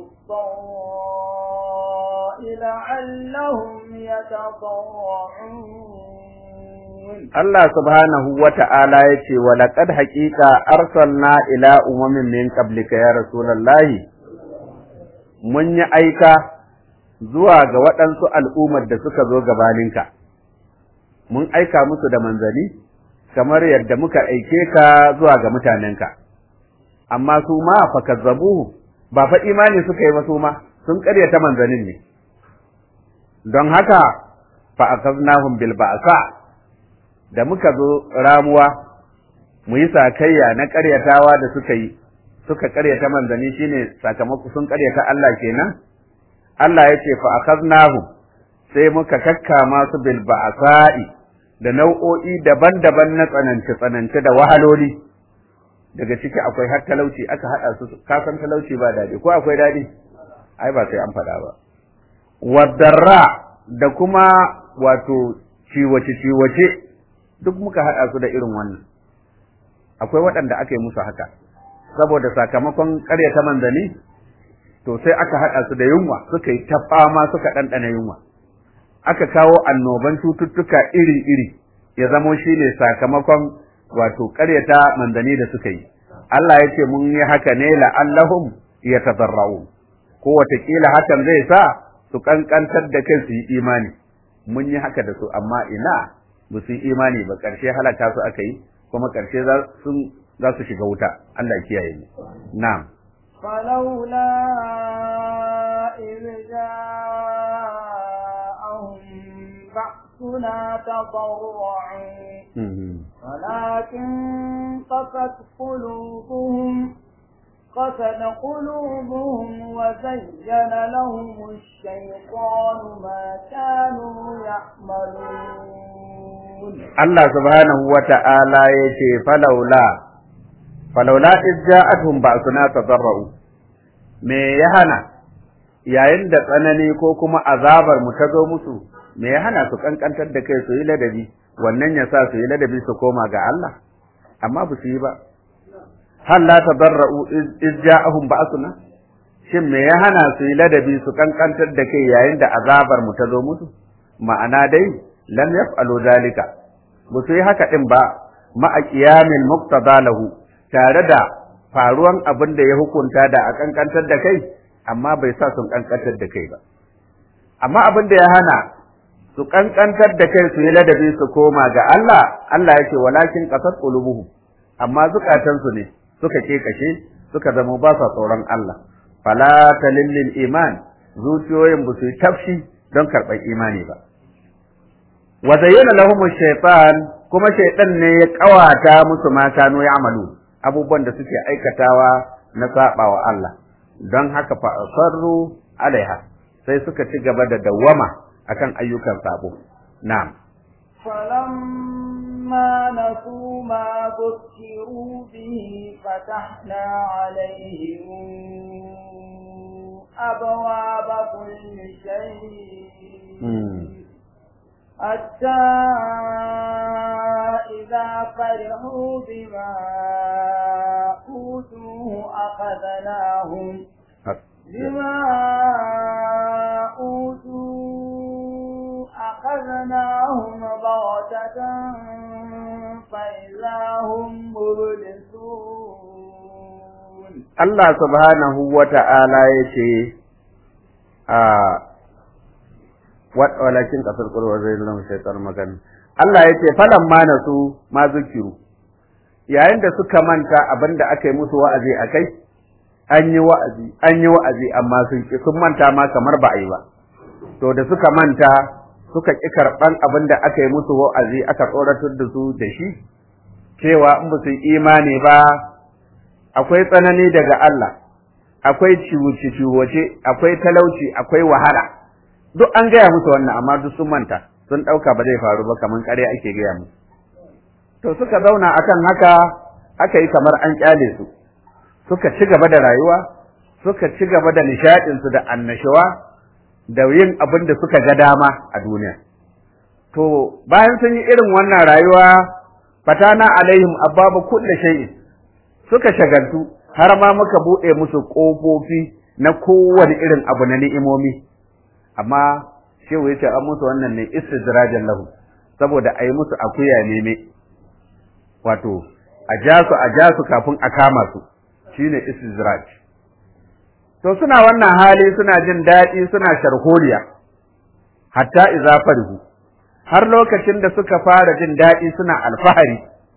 S1: والضراء لعلهم يتضرعون
S2: Allah subhanahu wa ta'ala ya ce, wa laƙad haƙiƙa arsalna ila umamin min qablika ya Rasulallahi, mun yi aika zuwa ga waɗansu al'ummar da suka zo gabaninka, mun aika musu da manzani, kamar yadda muka aike ka zuwa ga mutanenka, amma su ma fakazzabuhu ba fa imani suka yi ba su ma sun ƙaryata manzanin ne, don haka fa'akaznahum bil ba'sa da muka zo ramuwa mu yi sakayya na ƙaryatawa da suka yi suka ƙaryata manzanni shine sakamako sun ƙaryata Allah kenan Allah ya ce fa akhaznahum sai muka kakkama su bil ba'sa'i da nau'o'i daban-daban na tsanance tsanance da wahaloli daga ciki akwai har talauci aka hada su ka san talauci ba dadi ko akwai dadi ai ba sai an faɗa ba wadarra da kuma wato ciwace ciwace duk muka haɗa su da irin wannan akwai waɗanda aka yi musu haka saboda sakamakon ƙaryata manzani to sai aka haɗa su da yunwa suka yi ta fama suka ɗanɗana yunwa aka kawo annoban cututtuka iri-iri ya zamo shi ne sakamakon wato ƙaryata manzani da suka yi Allah ya ce mun yi haka ne la'allahum ya tazarra'u ko watakila hakan zai sa su ƙanƙantar da kai su yi imani mun yi haka da su amma ina ba su yi imani ba ƙarshe halaka su aka yi kuma ƙarshe za su shiga wuta Allah ya kiyaye mu na'am
S1: فلولا إذ جاءهم بأسنا تضرعوا ولكن قست قلوبهم قسد قلوبهم وزين لهم الشيطان ما كانوا يعملون
S2: Allah subhanahu wa ta'ala ya ce, Falaula, falaula ijja'atuhum ba'suna tadarra'u me ya hana, yayin da tsanani ko kuma azabar mu ta zo musu, me ya hana su kankantar da kai su yi ladabi, wannan ya sa su yi ladabi su koma ga Allah, amma ba su yi ba. Hal la tadarra'u ijja'ahum ba'suna Shin me ya hana su yi ladabi su kankantar da kai yayin da azabar mu ta zo musu? Ma'ana dai, lam yaf'alu dalika ba su yi haka din ba ma'a qiyamil muqtada lahu tare da faruwan abin da ya hukunta da a kankantar da kai amma bai sa sun kankantar da kai ba amma abin da ya hana su kankantar da kai su yi ladabi su koma ga Allah Allah yake walakin qasat qulubuhum amma zukatansu ne suka kashe suka zama ba sa tsoron Allah fala talillil iman zuciyoyin ba su yi tafshi don karɓar imani ba wa zayyana lahum shaytan kuma shaytan ne ya kawata musu ma kanu ya'malu abubuwan da suke aikatawa na sabawa Allah don haka fa asarru alaiha sai suka ci gaba da dawwama akan ayyukan sabo na'am
S1: فلما نسوا ما ذكروا به فتحنا عليهم أبواب كل شيء حتى إذا فرحوا بما أوتوه أخذناهم بما أوتوا أخذناهم بغتة فإذا هم مبلسون
S2: Allah subhanahu wa ta'ala ya ce, walakin kasar qurwa zai lam shaytan magana Allah yace falan ma nasu ma zikiru yayin da suka manta abinda aka yi musu wa'azi akai an yi wa'azi an yi wa'azi amma sun ki sun manta ma kamar ba a yi ba to da suka manta suka ki karban abinda aka yi musu wa'azi aka tsoratar da su da shi cewa in ba su imani ba akwai tsanani daga Allah akwai ciwuce-ciwuce akwai talauci akwai wahala duk an gaya musu wannan amma duk sun manta sun ɗauka ba zai faru ba kamar ƙarya ake gaya musu to suka zauna akan haka aka yi kamar an kyale su suka ci gaba da rayuwa suka ci gaba da nishaɗinsu da annashawa da yin abin da suka ga dama a duniya to bayan sun yi irin wannan rayuwa fatana alaihim ababa kulli shay'in suka shagaltu har ma muka buɗe musu ƙofofi na kowane irin abu na ni'imomi amma shehu yace an musu wannan ne istidrajan lahu saboda a yi musu akuya neme wato a ja su a ja su kafin a kama su shine istidraj to suna wannan hali suna jin daɗi suna sharholiya hatta iza farihu har lokacin da suka fara jin daɗi suna alfahari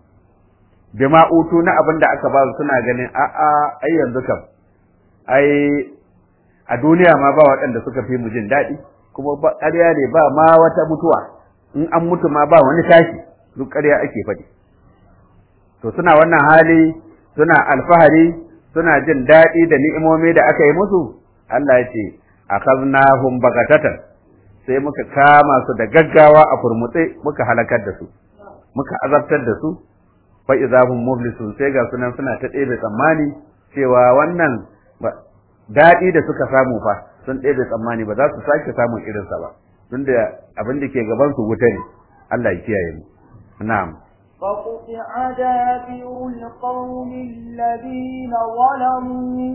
S2: bima utu na abin da aka ba su suna ganin a'a ai yanzu kam ai a duniya ma ba waɗanda suka fi mu jin daɗi kuma ba ƙarya ne ba ma wata mutuwa in an mutu ma ba wani tashi duk ƙarya ake faɗi to suna wannan hali suna alfahari suna jin daɗi da ni'imomi da aka yi musu Allah ya ce akhadnahum bagatatan sai muka kama su da gaggawa a furmutse muka halakar da su muka azabtar da su fa idahum mublisun sai ga sunan suna ta ɗebe tsammani cewa wannan daɗi da suka samu fa sun ɗebe tsammani ba za su sake samun irinsa ba tunda abin da ke gaban su wuta ne Allah ya kiyaye mu na'am
S1: فقطع دابر القوم الذين ظلموا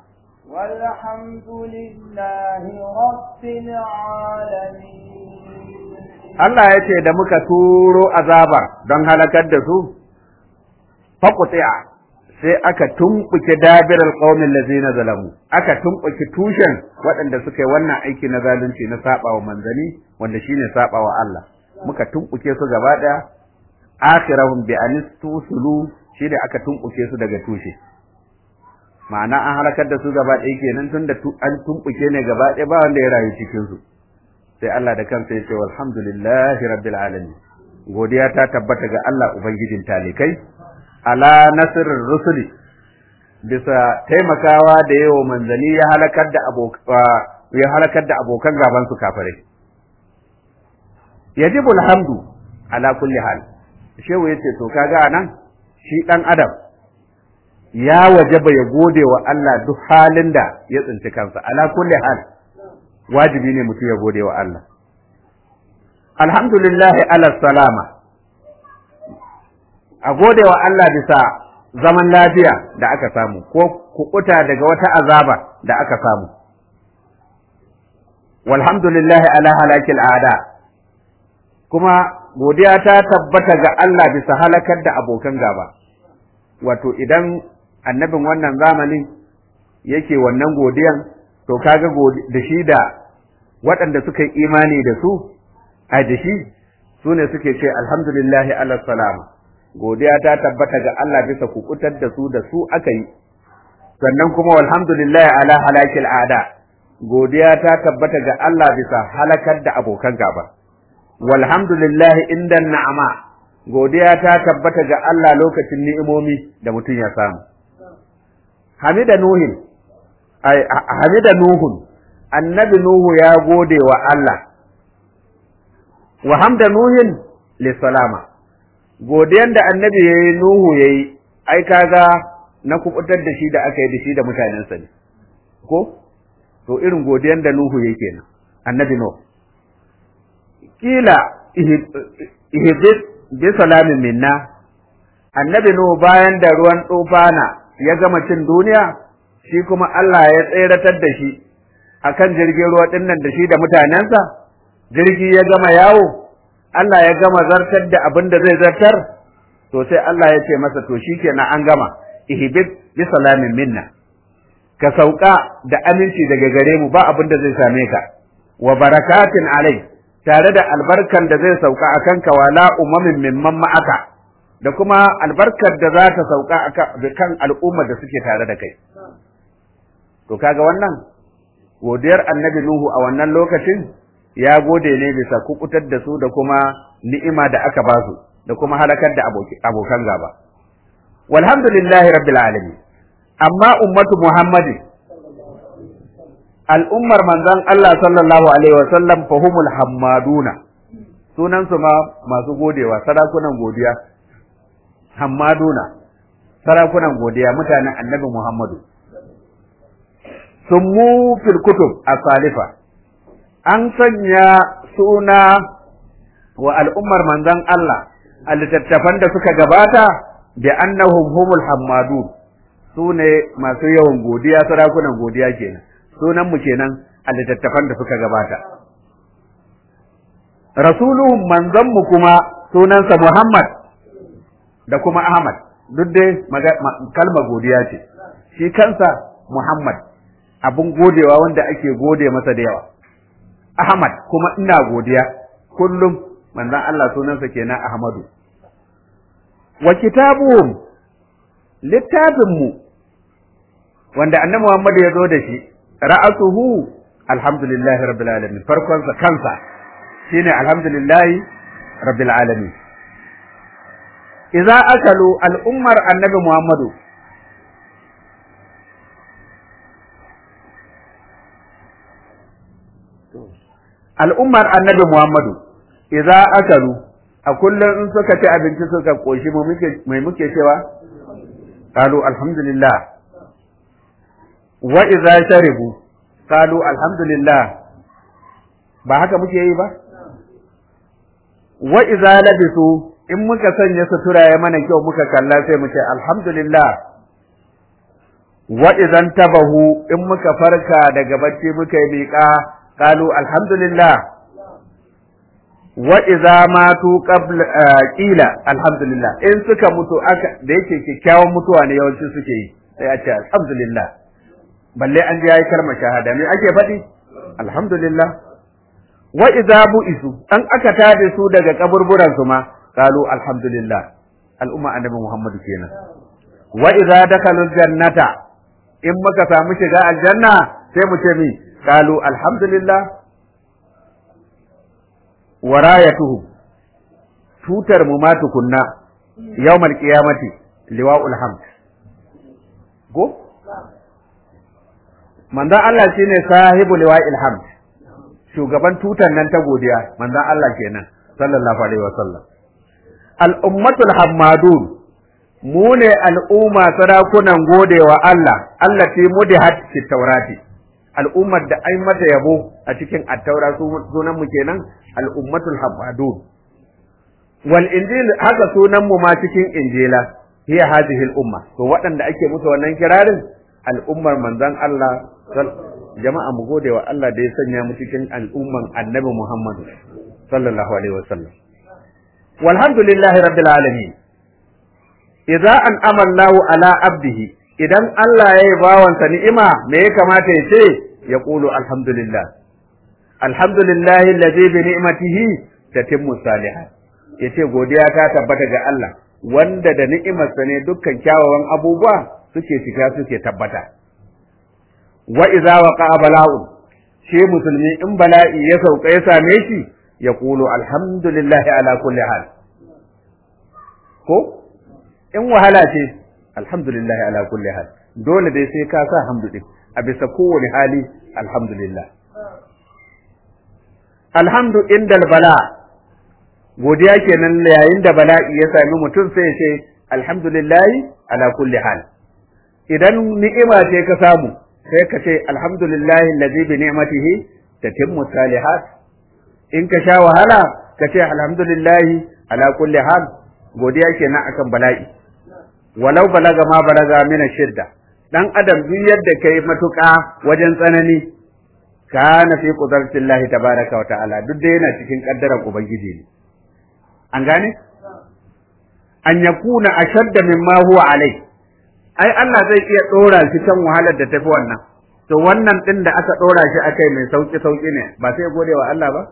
S1: والحمد لله رب العالمين
S2: Allah ya ce da muka turo azaba don halakar da su faƙuti'a sai aka tumɓuke dabirar ƙaumin lazina zalamu aka tumɓuke tushen waɗanda suka yi wannan aiki na zalunci na saɓawa manzani wanda shine saɓawa Allah muka tumɓuke su gaba ɗaya akhirahum bi anistusulu shi da aka tumɓuke su daga tushe ma'ana an halakar da su gaba ɗaya kenan tun da an tumɓuke ne gaba ɗaya ba wanda ya rayu cikin su sai Allah da kansa ya ce walhamdulillahi rabbil alamin godiya ta tabbata ga Allah ubangijin talikai ala nasirin rusuli bisa taimakawa da yawa manzani ya halakar da ya halakar da abokan gaban su kafirai yajibu alhamdu ala kulli hal shehu yace to kaga anan shi dan adam ya wajaba ya gode wa Allah duk halin da ya tsinci kansa ala kulli hal wajibi ne mutum ya gode wa Allah alhamdulillah ala salama a gode wa Allah bisa zaman lafiya da aka samu ko kukuta daga wata azaba da aka samu walhamdulillah ala halakil ada kuma godiya ta tabbata ga Allah bisa halakar da abokan gaba wato idan annabin wannan zamanin yake wannan godiyan to kaga da shi da waɗanda suka yi imani da su a da shi su ne suke ce alhamdulillahi ala salama godiya ta tabbata ga Allah bisa kukutar da su da su aka yi sannan kuma walhamdulillah ala halakil ada godiya ta tabbata ga Allah bisa halakar da abokan gaba walhamdulillah inda na'ama godiya ta tabbata ga Allah lokacin ni'imomi da mutum ya samu hamida nuhin ai hamida nuhun annabi nuhu ya gode wa Allah wa hamda nuhin li salama godiyan da annabi ya yi Nuhu ya yi, ai kaga na kubutar da shi da aka yi da shi da mutanensa ne, ko? To irin godiyan da Nuhu ya kenan, annabi Nuhu. Kila ihibis bi salamin minna, annabi Nuhu bayan da ruwan tsofana ya gama cin duniya, shi kuma Allah ya tseratar da shi akan jirgin ruwa ɗinnan da shi da mutanensa, jirgi ya gama yawo. Allah ya gama zartar da abin da zai zartar to sai Allah ya ce masa to shikenan an gama ihbib bi salamin minna ka sauka da aminci daga gare mu ba abin da zai same ka wa barakatin alai tare da albarkan da zai sauka akan ka wala umamin mimman ma'aka da kuma albarkar da za ta sauka kan al'ummar da suke tare da kai to kaga wannan godiyar annabi nuhu a wannan lokacin ya gode ne bisa kukutar da su da kuma ni'ima da aka ba su da kuma halakar da abokan gaba walhamdulillahi rabbil alamin amma ummatu muhammadin al'ummar manzon Allah sallallahu alaihi wa sallam fahumul hammaduna sunan su ma masu godewa sarakunan godiya hammaduna sarakunan godiya mutanen annabi Muhammadu summu fil kutub as-salifa an sanya suna wa al'ummar manzon Allah a littattafan da suka gabata da annahum humul hammadun su ne masu yawan godiya sarakunan godiya kenan sunan mu kenan a littattafan da suka gabata rasuluhum manzon mu kuma sunansa Muhammad da kuma Ahmad duk dai kalmar godiya ce shi kansa Muhammad abun godewa wanda ake gode masa da yawa Ahmad kuma ina godiya kullum manzon Allah sunansa kenan Ahmadu wa kitabuhum littafin mu wanda annabi Muhammad ya zo da shi ra'asuhu alhamdulillahi rabbil alamin farkon sa kansa shine alhamdulillahi rabbil alamin idza akalu al'ummar annabi Muhammadu al'ummar annabi Muhammadu idza akalu a kullum in suka ci abinci suka koshi mu muke mai muke cewa qalu alhamdulillah wa idza sharibu qalu alhamdulillah ba haka muke yi ba wa idza labisu in muka sanya sutura ya mana kyau muka kalla sai mu ce alhamdulillah wa idan tabahu in muka farka daga bacci muka yi miƙa qalu alhamdulillah wa idza matu qabla qila alhamdulillah in suka mutu aka da yake kyakkyawan mutuwa ne yawanci suke yi sai a ce alhamdulillah balle an ji yayi kalmar shahada me ake faɗi alhamdulillah wa idza bu'isu an aka tade su daga kaburburan su ma qalu alhamdulillah al'umma annabi muhammad kenan wa idza dakalu jannata in muka samu shiga aljanna sai mu ce mi qalu alhamdulillah wa rayatuhu tutar mu ma tukunna yawmal qiyamati liwa'ul hamd go manzon Allah shine sahibu liwa'il hamd shugaban tutan nan ta godiya manzon Allah kenan sallallahu alaihi wasallam al'ummatul hammadun mu ne al'umma sarakunan godewa Allah allati mudihat fi taurati al'ummar da ai mata yabo a cikin attaura sunan mu kenan al'ummatul hammadun wal injil haka sunan mu ma cikin injila hiya hadhihi al'umma to waɗanda ake musu wannan kirarin al'ummar manzon Allah jama'a mu gode wa Allah da ya sanya mu cikin al'umman annabi Muhammad sallallahu alaihi wasallam walhamdulillahi rabbil alamin idza an amallahu ala abdihi idan Allah ya yi bawansa ni'ima me ya kamata ya ce ya qulu alhamdulillah alhamdulillahi alladhi bi ni'matihi tatimmu salihat yace godiya ta tabbata ga Allah wanda da ni'imarsa ne dukkan kyawawan abubuwa suke cika suke tabbata wa idza waqa'a bala'un shi musulmi in bala'i ya sauka ya same shi ya kulu alhamdulillah ala kulli hal ko in wahala ce alhamdulillah ala kulli hal dole dai sai ka sa hamdu din a bisa kowane hali alhamdulillah alhamdu indal bala godiya kenan yayin da bala'i ya sami mutum sai ya ce alhamdulillah ala kulli hal idan ni'ima ce ka samu sai ka ce alhamdulillahi allazi bi ni'matihi tatimmu salihat in ka sha wahala ka ce alhamdulillahi ala kulli hal godiya kenan akan bala'i walau balaga ma balaga min shidda dan adam duk yadda kai matuƙa wajen tsanani kana fi qudratillahi tabaraka wa ta'ala duk da yana cikin kaddarar ubangiji ne an gane an yakuna ashadda mimma huwa alai ai Allah zai iya dora shi kan wahalar da tafi wannan to wannan din da aka dora shi akai mai sauki sauki ne ba sai ya gode wa Allah ba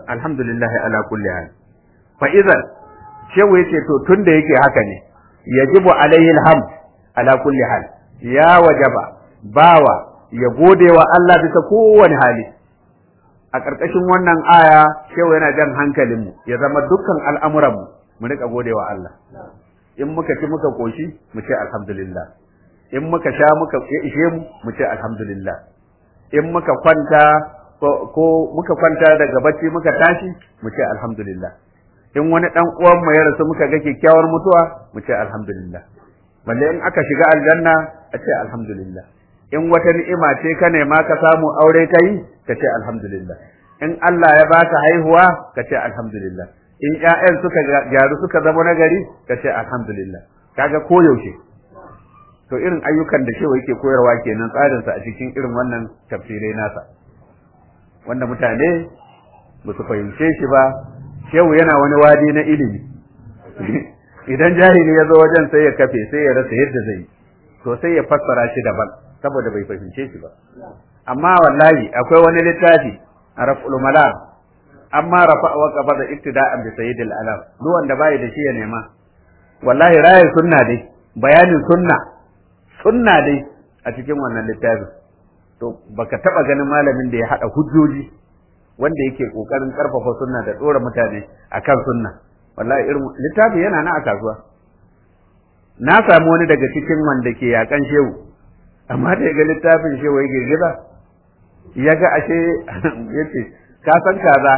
S2: alhamdulillah ala kulli hal fa idan shehu yace to tunda yake haka ne yajibu alaihi alhamd ala kulli hal ya wajaba bawa ya gode wa Allah bisa kowane hali a ƙarƙashin wannan aya shehu yana jan hankalinmu ya zama dukkan al'amuranmu mu rika gode wa Allah in muka ci muka koshi mu ce alhamdulillah in muka sha muka ya ishe mu mu ce alhamdulillah in muka kwanta ko muka kwanta daga bacci muka tashi mu ce alhamdulillah in wani dan uwan mu ya rasu muka ga kyakkyawar mutuwa mu ce alhamdulillah balle in aka shiga aljanna a ce alhamdulillah in wata ni'ima ce ka nema ka samu aure kai ka ce alhamdulillah in Allah ya baka haihuwa ka ce alhamdulillah in ƴaƴan suka gyaru suka zama nagari ka ce alhamdulillah kaga koyaushe to irin ayyukan da shewa yake koyarwa kenan tsarinsa a cikin irin wannan tafsirai nasa wanda mutane ba su fahimce shi ba shehu yana wani wadi na ilimi idan jahili ya zo wajen sai ya kafe sai ya rasa yadda zai to sai ya fassara shi daban saboda bai fahimce shi ba amma wallahi akwai wani littafi a raf'ul malam amma rafa wa qabada iktida'an bi sayyidil alam duk wanda bai da shi ya nema wallahi rayi sunna dai bayanin sunna sunna dai a cikin wannan littafin to baka taba ganin malamin da ya hada hujjoji wanda yake kokarin karfafa sunna da dora mutane akan sunna wallahi irin littafin yana na a kasuwa na samu wani daga cikin wanda ke yakan shehu amma da ya ga littafin shehu ya girgiza ya ga ashe yace ka san kaza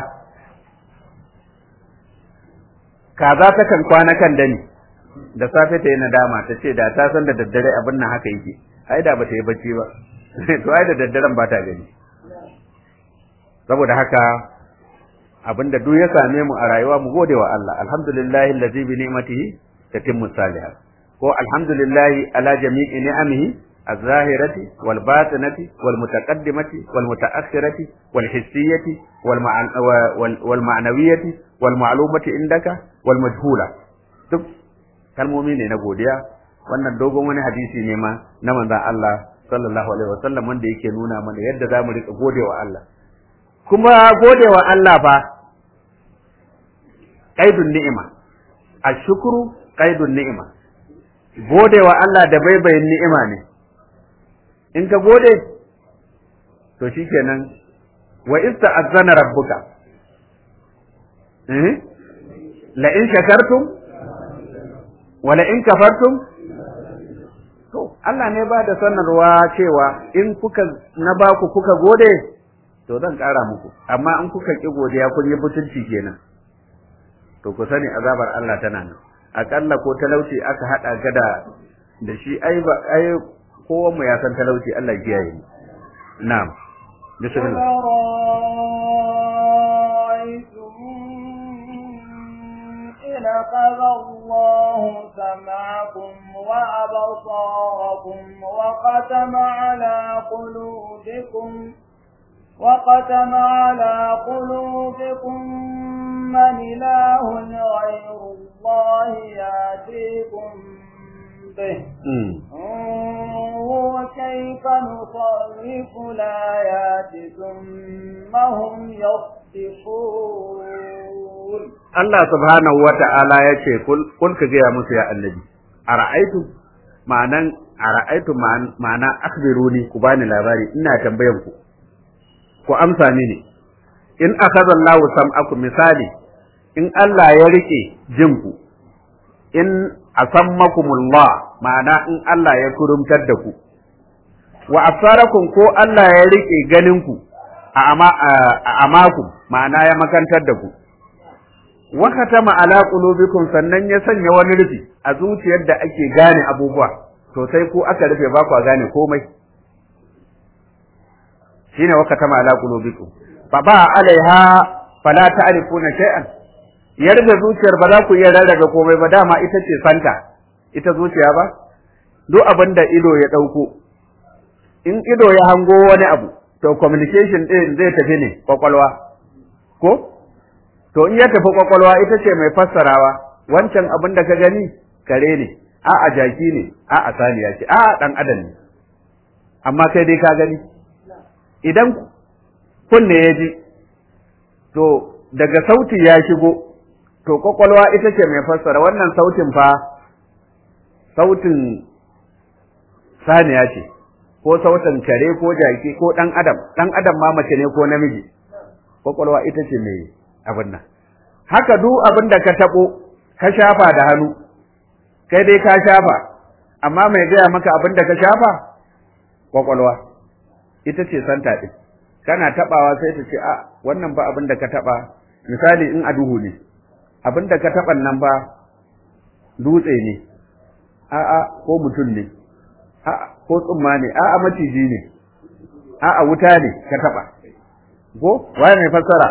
S2: kaza ta kan kwana kan dani da safe ta yi nadama ta ce da ta san da daddare abin nan haka yake ai da ba ta yi bacci ba to ai da daddaren ba ta gani saboda haka abinda duk ya same mu a rayuwa mu gode wa Allah alhamdulillahi allazi bi ni'matihi tatimmu salihat ko alhamdulillahi ala jami'i ni'amihi الظاهرة والباطنة والمتقدمة والمتأخرة والحسية والمعنوية والمعلومة عندك والمجهولة duk kalmomi ne na godiya wannan dogon wani hadisi ne ma na manzon Allah sallallahu alaihi wasallam wanda yake nuna mana yadda za mu rika godewa Allah kuma godewa Allah fa qaidun ni'ima ashkuru qaidun ni'ima godewa Allah da baibayin ni'ima ne in ka gode to shikenan wa ista'azzana rabbuka eh la in shakartum wa la in kafartum to Allah ne ba da sanarwa cewa in kuka na ba ku kuka gode to zan ƙara muku amma in kuka ki godiya kun yi butulci kenan to ku sani azabar Allah tana nan akalla ko talauci aka hada gada da shi ai ba ai kowan mu ya san talauci Allah ya kiyaye mu na'am bismillah
S1: لقد الله سمعكم وأبصاركم وختم على قلوبكم وختم على قلوبكم من إله غير الله يأتيكم به انظروا كيف نصرف الآيات ثم هم يصدقون
S2: Allah subhanahu wa ta'ala ya ce, Kun ka gaya musu ya annabi, a ra'aitu, ma'anan a ra'aitu ma'ana akbiruni ku bani labari ina tambayan ku, ku amsa mini, in akaza Allahu sam'aku misali, in Allah ya riƙe jinku, in asammakumullah ma'ana in Allah ya kurumtar da ku, wa asarakum ko Allah ya riƙe ganinku a amakum ma'ana ya makantar da ku. wakatama ala qulubikum sannan ya sanya wani rufi a zuciyar da ake gane abubuwa to sai ku aka rufe ba ku gane komai shine wakatama ala qulubikum fa ba alaiha fala ta'rifuna shay'an ya rufe zuciyar ba za ku iya rarrabe komai ba dama ita ce santa ita zuciya ba duk abin da ido ya dauko in ido ya hango wani abu to communication din zai tafi ne kwakwalwa ko to in ya tafi kwakwalwa ita ce mai fassarawa wancan abin da ka gani kare ne a a jaki ne a a saniya ce a a dan adam ne amma kai dai ka gani idan kunne ya ji to daga sauti ya shigo to kwakwalwa ita ce mai fassara wannan sautin fa sautin saniya ce ko sautin kare ko jaki ko ɗan adam ɗan adam ma mace ne ko namiji kwakwalwa ita ce mai abin nan haka duk abin da ka taɓo ka shafa da hannu kai dai ka shafa amma mai gaya maka abin da ka shafa kwakwalwa ita ce santa ɗin kana taɓawa sai ta ce a wannan ba abin da ka taɓa misali in a duhu ne abin da ka taɓan nan ba dutse ne a'a ko mutum ne a'a ko tsumma ne a'a maciji ne a'a wuta ne ka taɓa ko waye mai fassara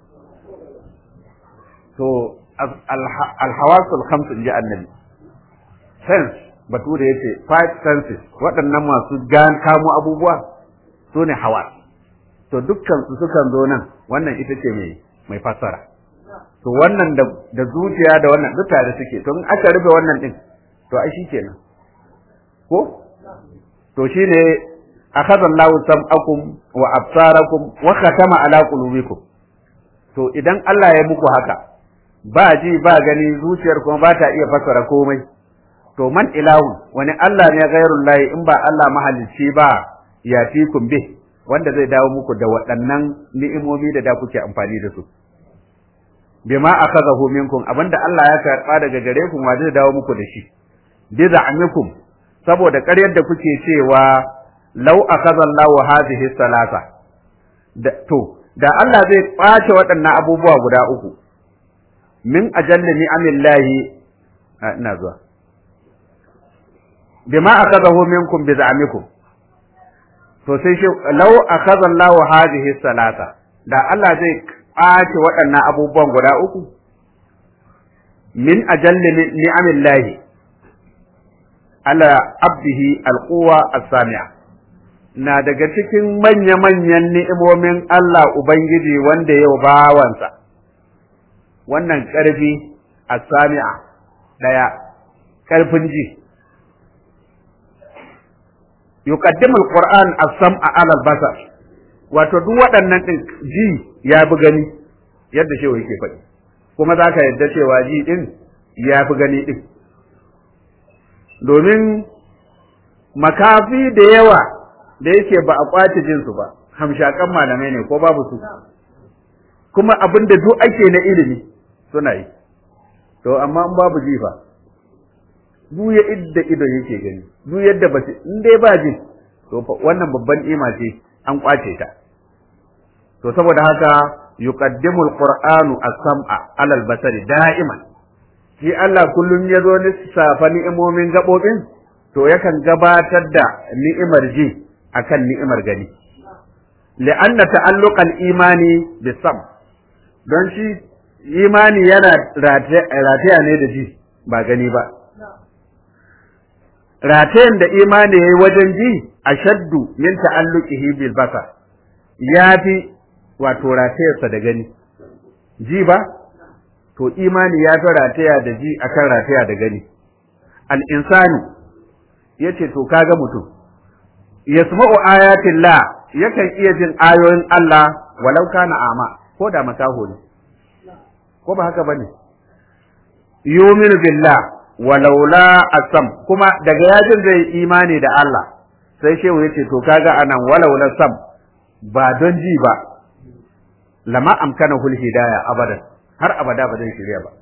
S2: to alhawasul khams inji annabi sense bature yace five senses waɗannan masu gan kamo abubuwa su ne hawa to dukkan su sukan zo nan wannan ita ce mai mai fassara to wannan da da zuciya da wannan duk tare suke to in aka rufe wannan din to ai shikenan ko to shine akhadha Allahu sam'akum wa absarakum wa khatama ala qulubikum to idan Allah ya muku haka ba ji ba gani zuciyar kuma ba ta iya fassara komai to man ilahu wani Allah ne ghairul lahi in ba Allah mahalicci ba ya fikum bih wanda zai dawo muku da waɗannan ni'imomi da da kuke amfani da su bima akhadahu minkum abinda Allah ya karba daga gare ku wa zai dawo muku da shi bi za'amikum saboda ƙaryar da kuke cewa law akhadha Allahu hadhihi salasa da to da Allah zai ɓace waɗannan abubuwa guda uku min ajalli ni'amillahi ina zuwa bima akhadahu minkum bi za'amikum to sai shi law akhadha Allahu hadhihi salata da Allah zai ɓace waɗannan abubuwan guda uku min ajalli ni'amillahi ala abdihi alquwa as-sami'a na daga cikin manya-manyan ni'imomin Allah Ubangiji wanda yau bawansa wannan ƙarfi as-sami'a daya ƙarfin ji yuqaddimu al-Qur'an as-sam'a 'ala al-basar wato duk waɗannan din ji ya bi gani yadda shewa yake faɗi kuma za ka yadda cewa ji din ya fi gani din domin makafi da yawa da yake ba a kwace jinsu ba hamshakan malamai ne ko babu su kuma abin da duk ake na ilimi suna yi to amma in babu ji fa duk ya idda ido yake gani duk yadda ba in dai ba ji to wannan babban ima ce an kwace ta to saboda haka yuqaddimu alqur'anu as-sam'a 'ala al-basari da'iman shi Allah kullum ya zo lissafa ni'imomin gabobin to yakan gabatar da ni'imar ji akan ni'imar gani li'anna ta'alluqal imani bisam don shi imani yana rataya ne da ji ba gani ba ratayen da imani yayi wajen ji ashaddu min ta'alluqihi bil basar yafi wato ratayarsa da gani ji ba to imani ya fi rataya da ji akan rataya da gani al insani yace to kaga mutum yasma'u ayatin la yakan iya jin ayoyin Allah walau kana ama ko da makaho ne ko ba haka bane yuminu billah walau la asam kuma daga yajin zai imani da Allah sai shehu yace to kaga anan walau la sam ba don ji ba lama amkana hul hidaya abadan har abada ba zai shirya ba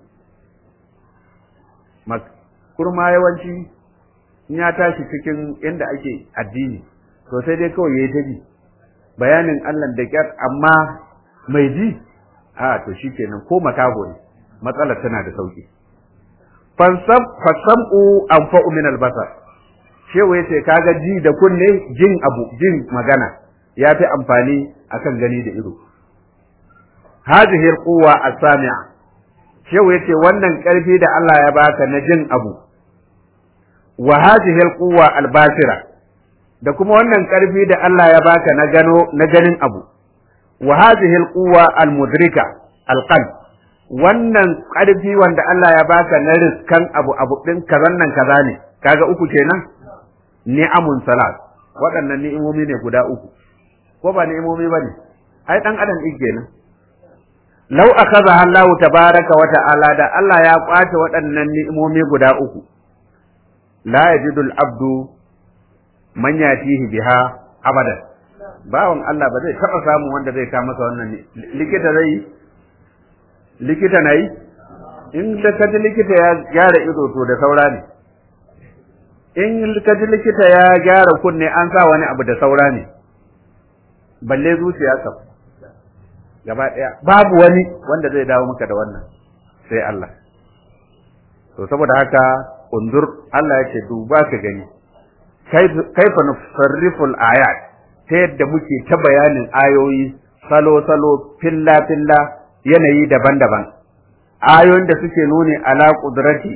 S2: kurma yawanci in ya tashi cikin inda ake addini to sai dai kawai yayi ta ji bayanin Allah da kyar amma mai ji a to shikenan ko makaho ne matsalar tana da sauki fansab fasamu anfa'u min albasar shewa yace kaga ji da kunne jin abu jin magana ya fi amfani akan gani da ido hadhihi alquwa as-sami'a shewa yace wannan karfi da Allah ya baka na jin abu wa hadhihi alquwa albasira da kuma wannan karfi da Allah ya baka na gano na ganin abu wa hadhihi alquwa almudrika alqalb wannan karfi wanda Allah ya baka na riskan abu abu din kazan nan kaza ne kaga uku kenan ni'amun salat waɗannan ni'imomi ne guda uku ko ba ni'imomi bane ai dan adam din kenan law akhadha Allah tabaraka wa ta'ala da Allah ya kwace waɗannan ni'imomi guda uku la yajidu al-abdu man yatihi biha abadan bawan Allah ba zai taɓa samun wanda zai kama masa wannan likita zai likita na yi in da kaji likita ya gyara ido to da saura ne in kaji likita ya gyara kunne an sa wani abu da saura ne balle zuciya kam gaba ɗaya babu wani wanda zai dawo maka da wannan sai Allah to saboda haka undur Allah ya ce duba ka gani kaifa nusarriful ayat ta yadda muke ta bayanin ayoyi salo-salo filla-filla yanayi daban-daban ayoyin da suke nuni ala kudrati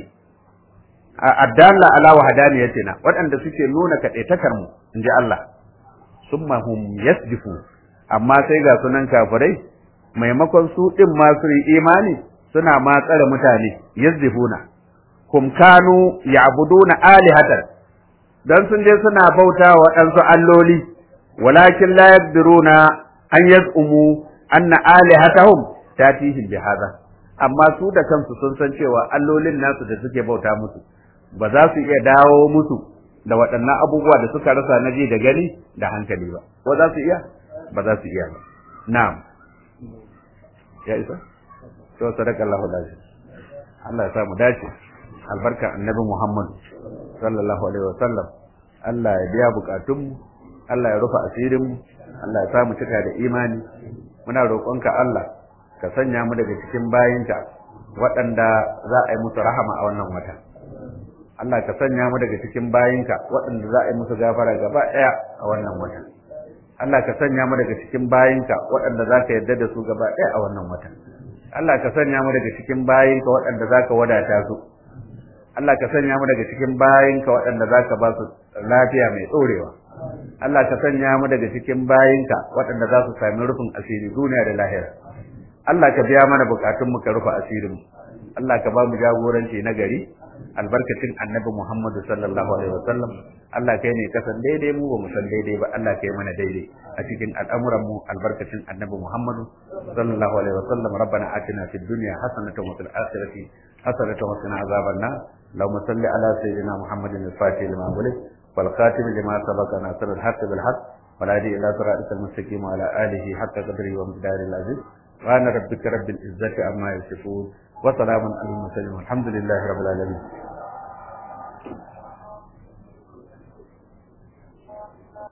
S2: addalla ala wahdaniyatina waɗanda suke nuna kaɗaitakar mu inji Allah summa hum yasdifu amma sai ga sunan kafirai maimakon su din ma su yi imani suna ma tsare mutane yazdifuna kum kanu ya'buduna alihatan dan sun je suna bauta wa ɗansu alloli walakin la yaqdiruna an yaz'umu anna alihatahum tatihim bihadha amma su da kansu sun san cewa allolin nasu da suke bauta musu ba za su iya dawo musu da waɗannan abubuwa da suka rasa na ji da gani da hankali ba ko za su iya ba za su iya ba na'am ya isa to sadaka Allahu lazi Allah ya sa mu dace albarka annabi Muhammad sallallahu alaihi wasallam Allah ya biya bukatun Allah ya rufa asirin mu Allah ya sa mu cika da imani muna roƙonka Allah ka sanya mu daga cikin bayinka waɗanda za a yi musu rahama a wannan wata Allah ka sanya mu daga cikin bayinka waɗanda za a yi musu gafara gaba ɗaya a wannan wata Allah ka sanya mu daga cikin bayinka waɗanda za ka yarda da su gaba ɗaya a wannan wata Allah ka sanya mu daga cikin bayinka waɗanda za ka wadata su Allah ka sanya mu daga cikin bayinka waɗanda za ka ba su lafiya mai ɗorewa Allah ka sanya mu daga cikin bayinka waɗanda za su sami rufin asiri duniya da lahira Allah ka biya mana bukatun mu ka rufe asirin mu Allah ka ba mu jagoranci na gari albarkacin annabi Muhammadu sallallahu alaihi wasallam Allah kai ne ka san daidai mu ba mu san daidai ba Allah kai mana daidai a cikin al'amuran mu albarkacin annabi Muhammadu sallallahu alaihi wasallam rabbana atina fid dunya hasanatan wa fil akhirati hasanatan wa qina azaban nar اللهم صل على سيدنا محمد الفاتح لما ولد والخاتم لما سبق ناصر الحق بالحق والهادي الى صراطك المستقيم وعلى اله حق قدره ومقداره العزيز سبحان ربك رب العزه عما يصفون وسلام على المرسلين والحمد لله رب العالمين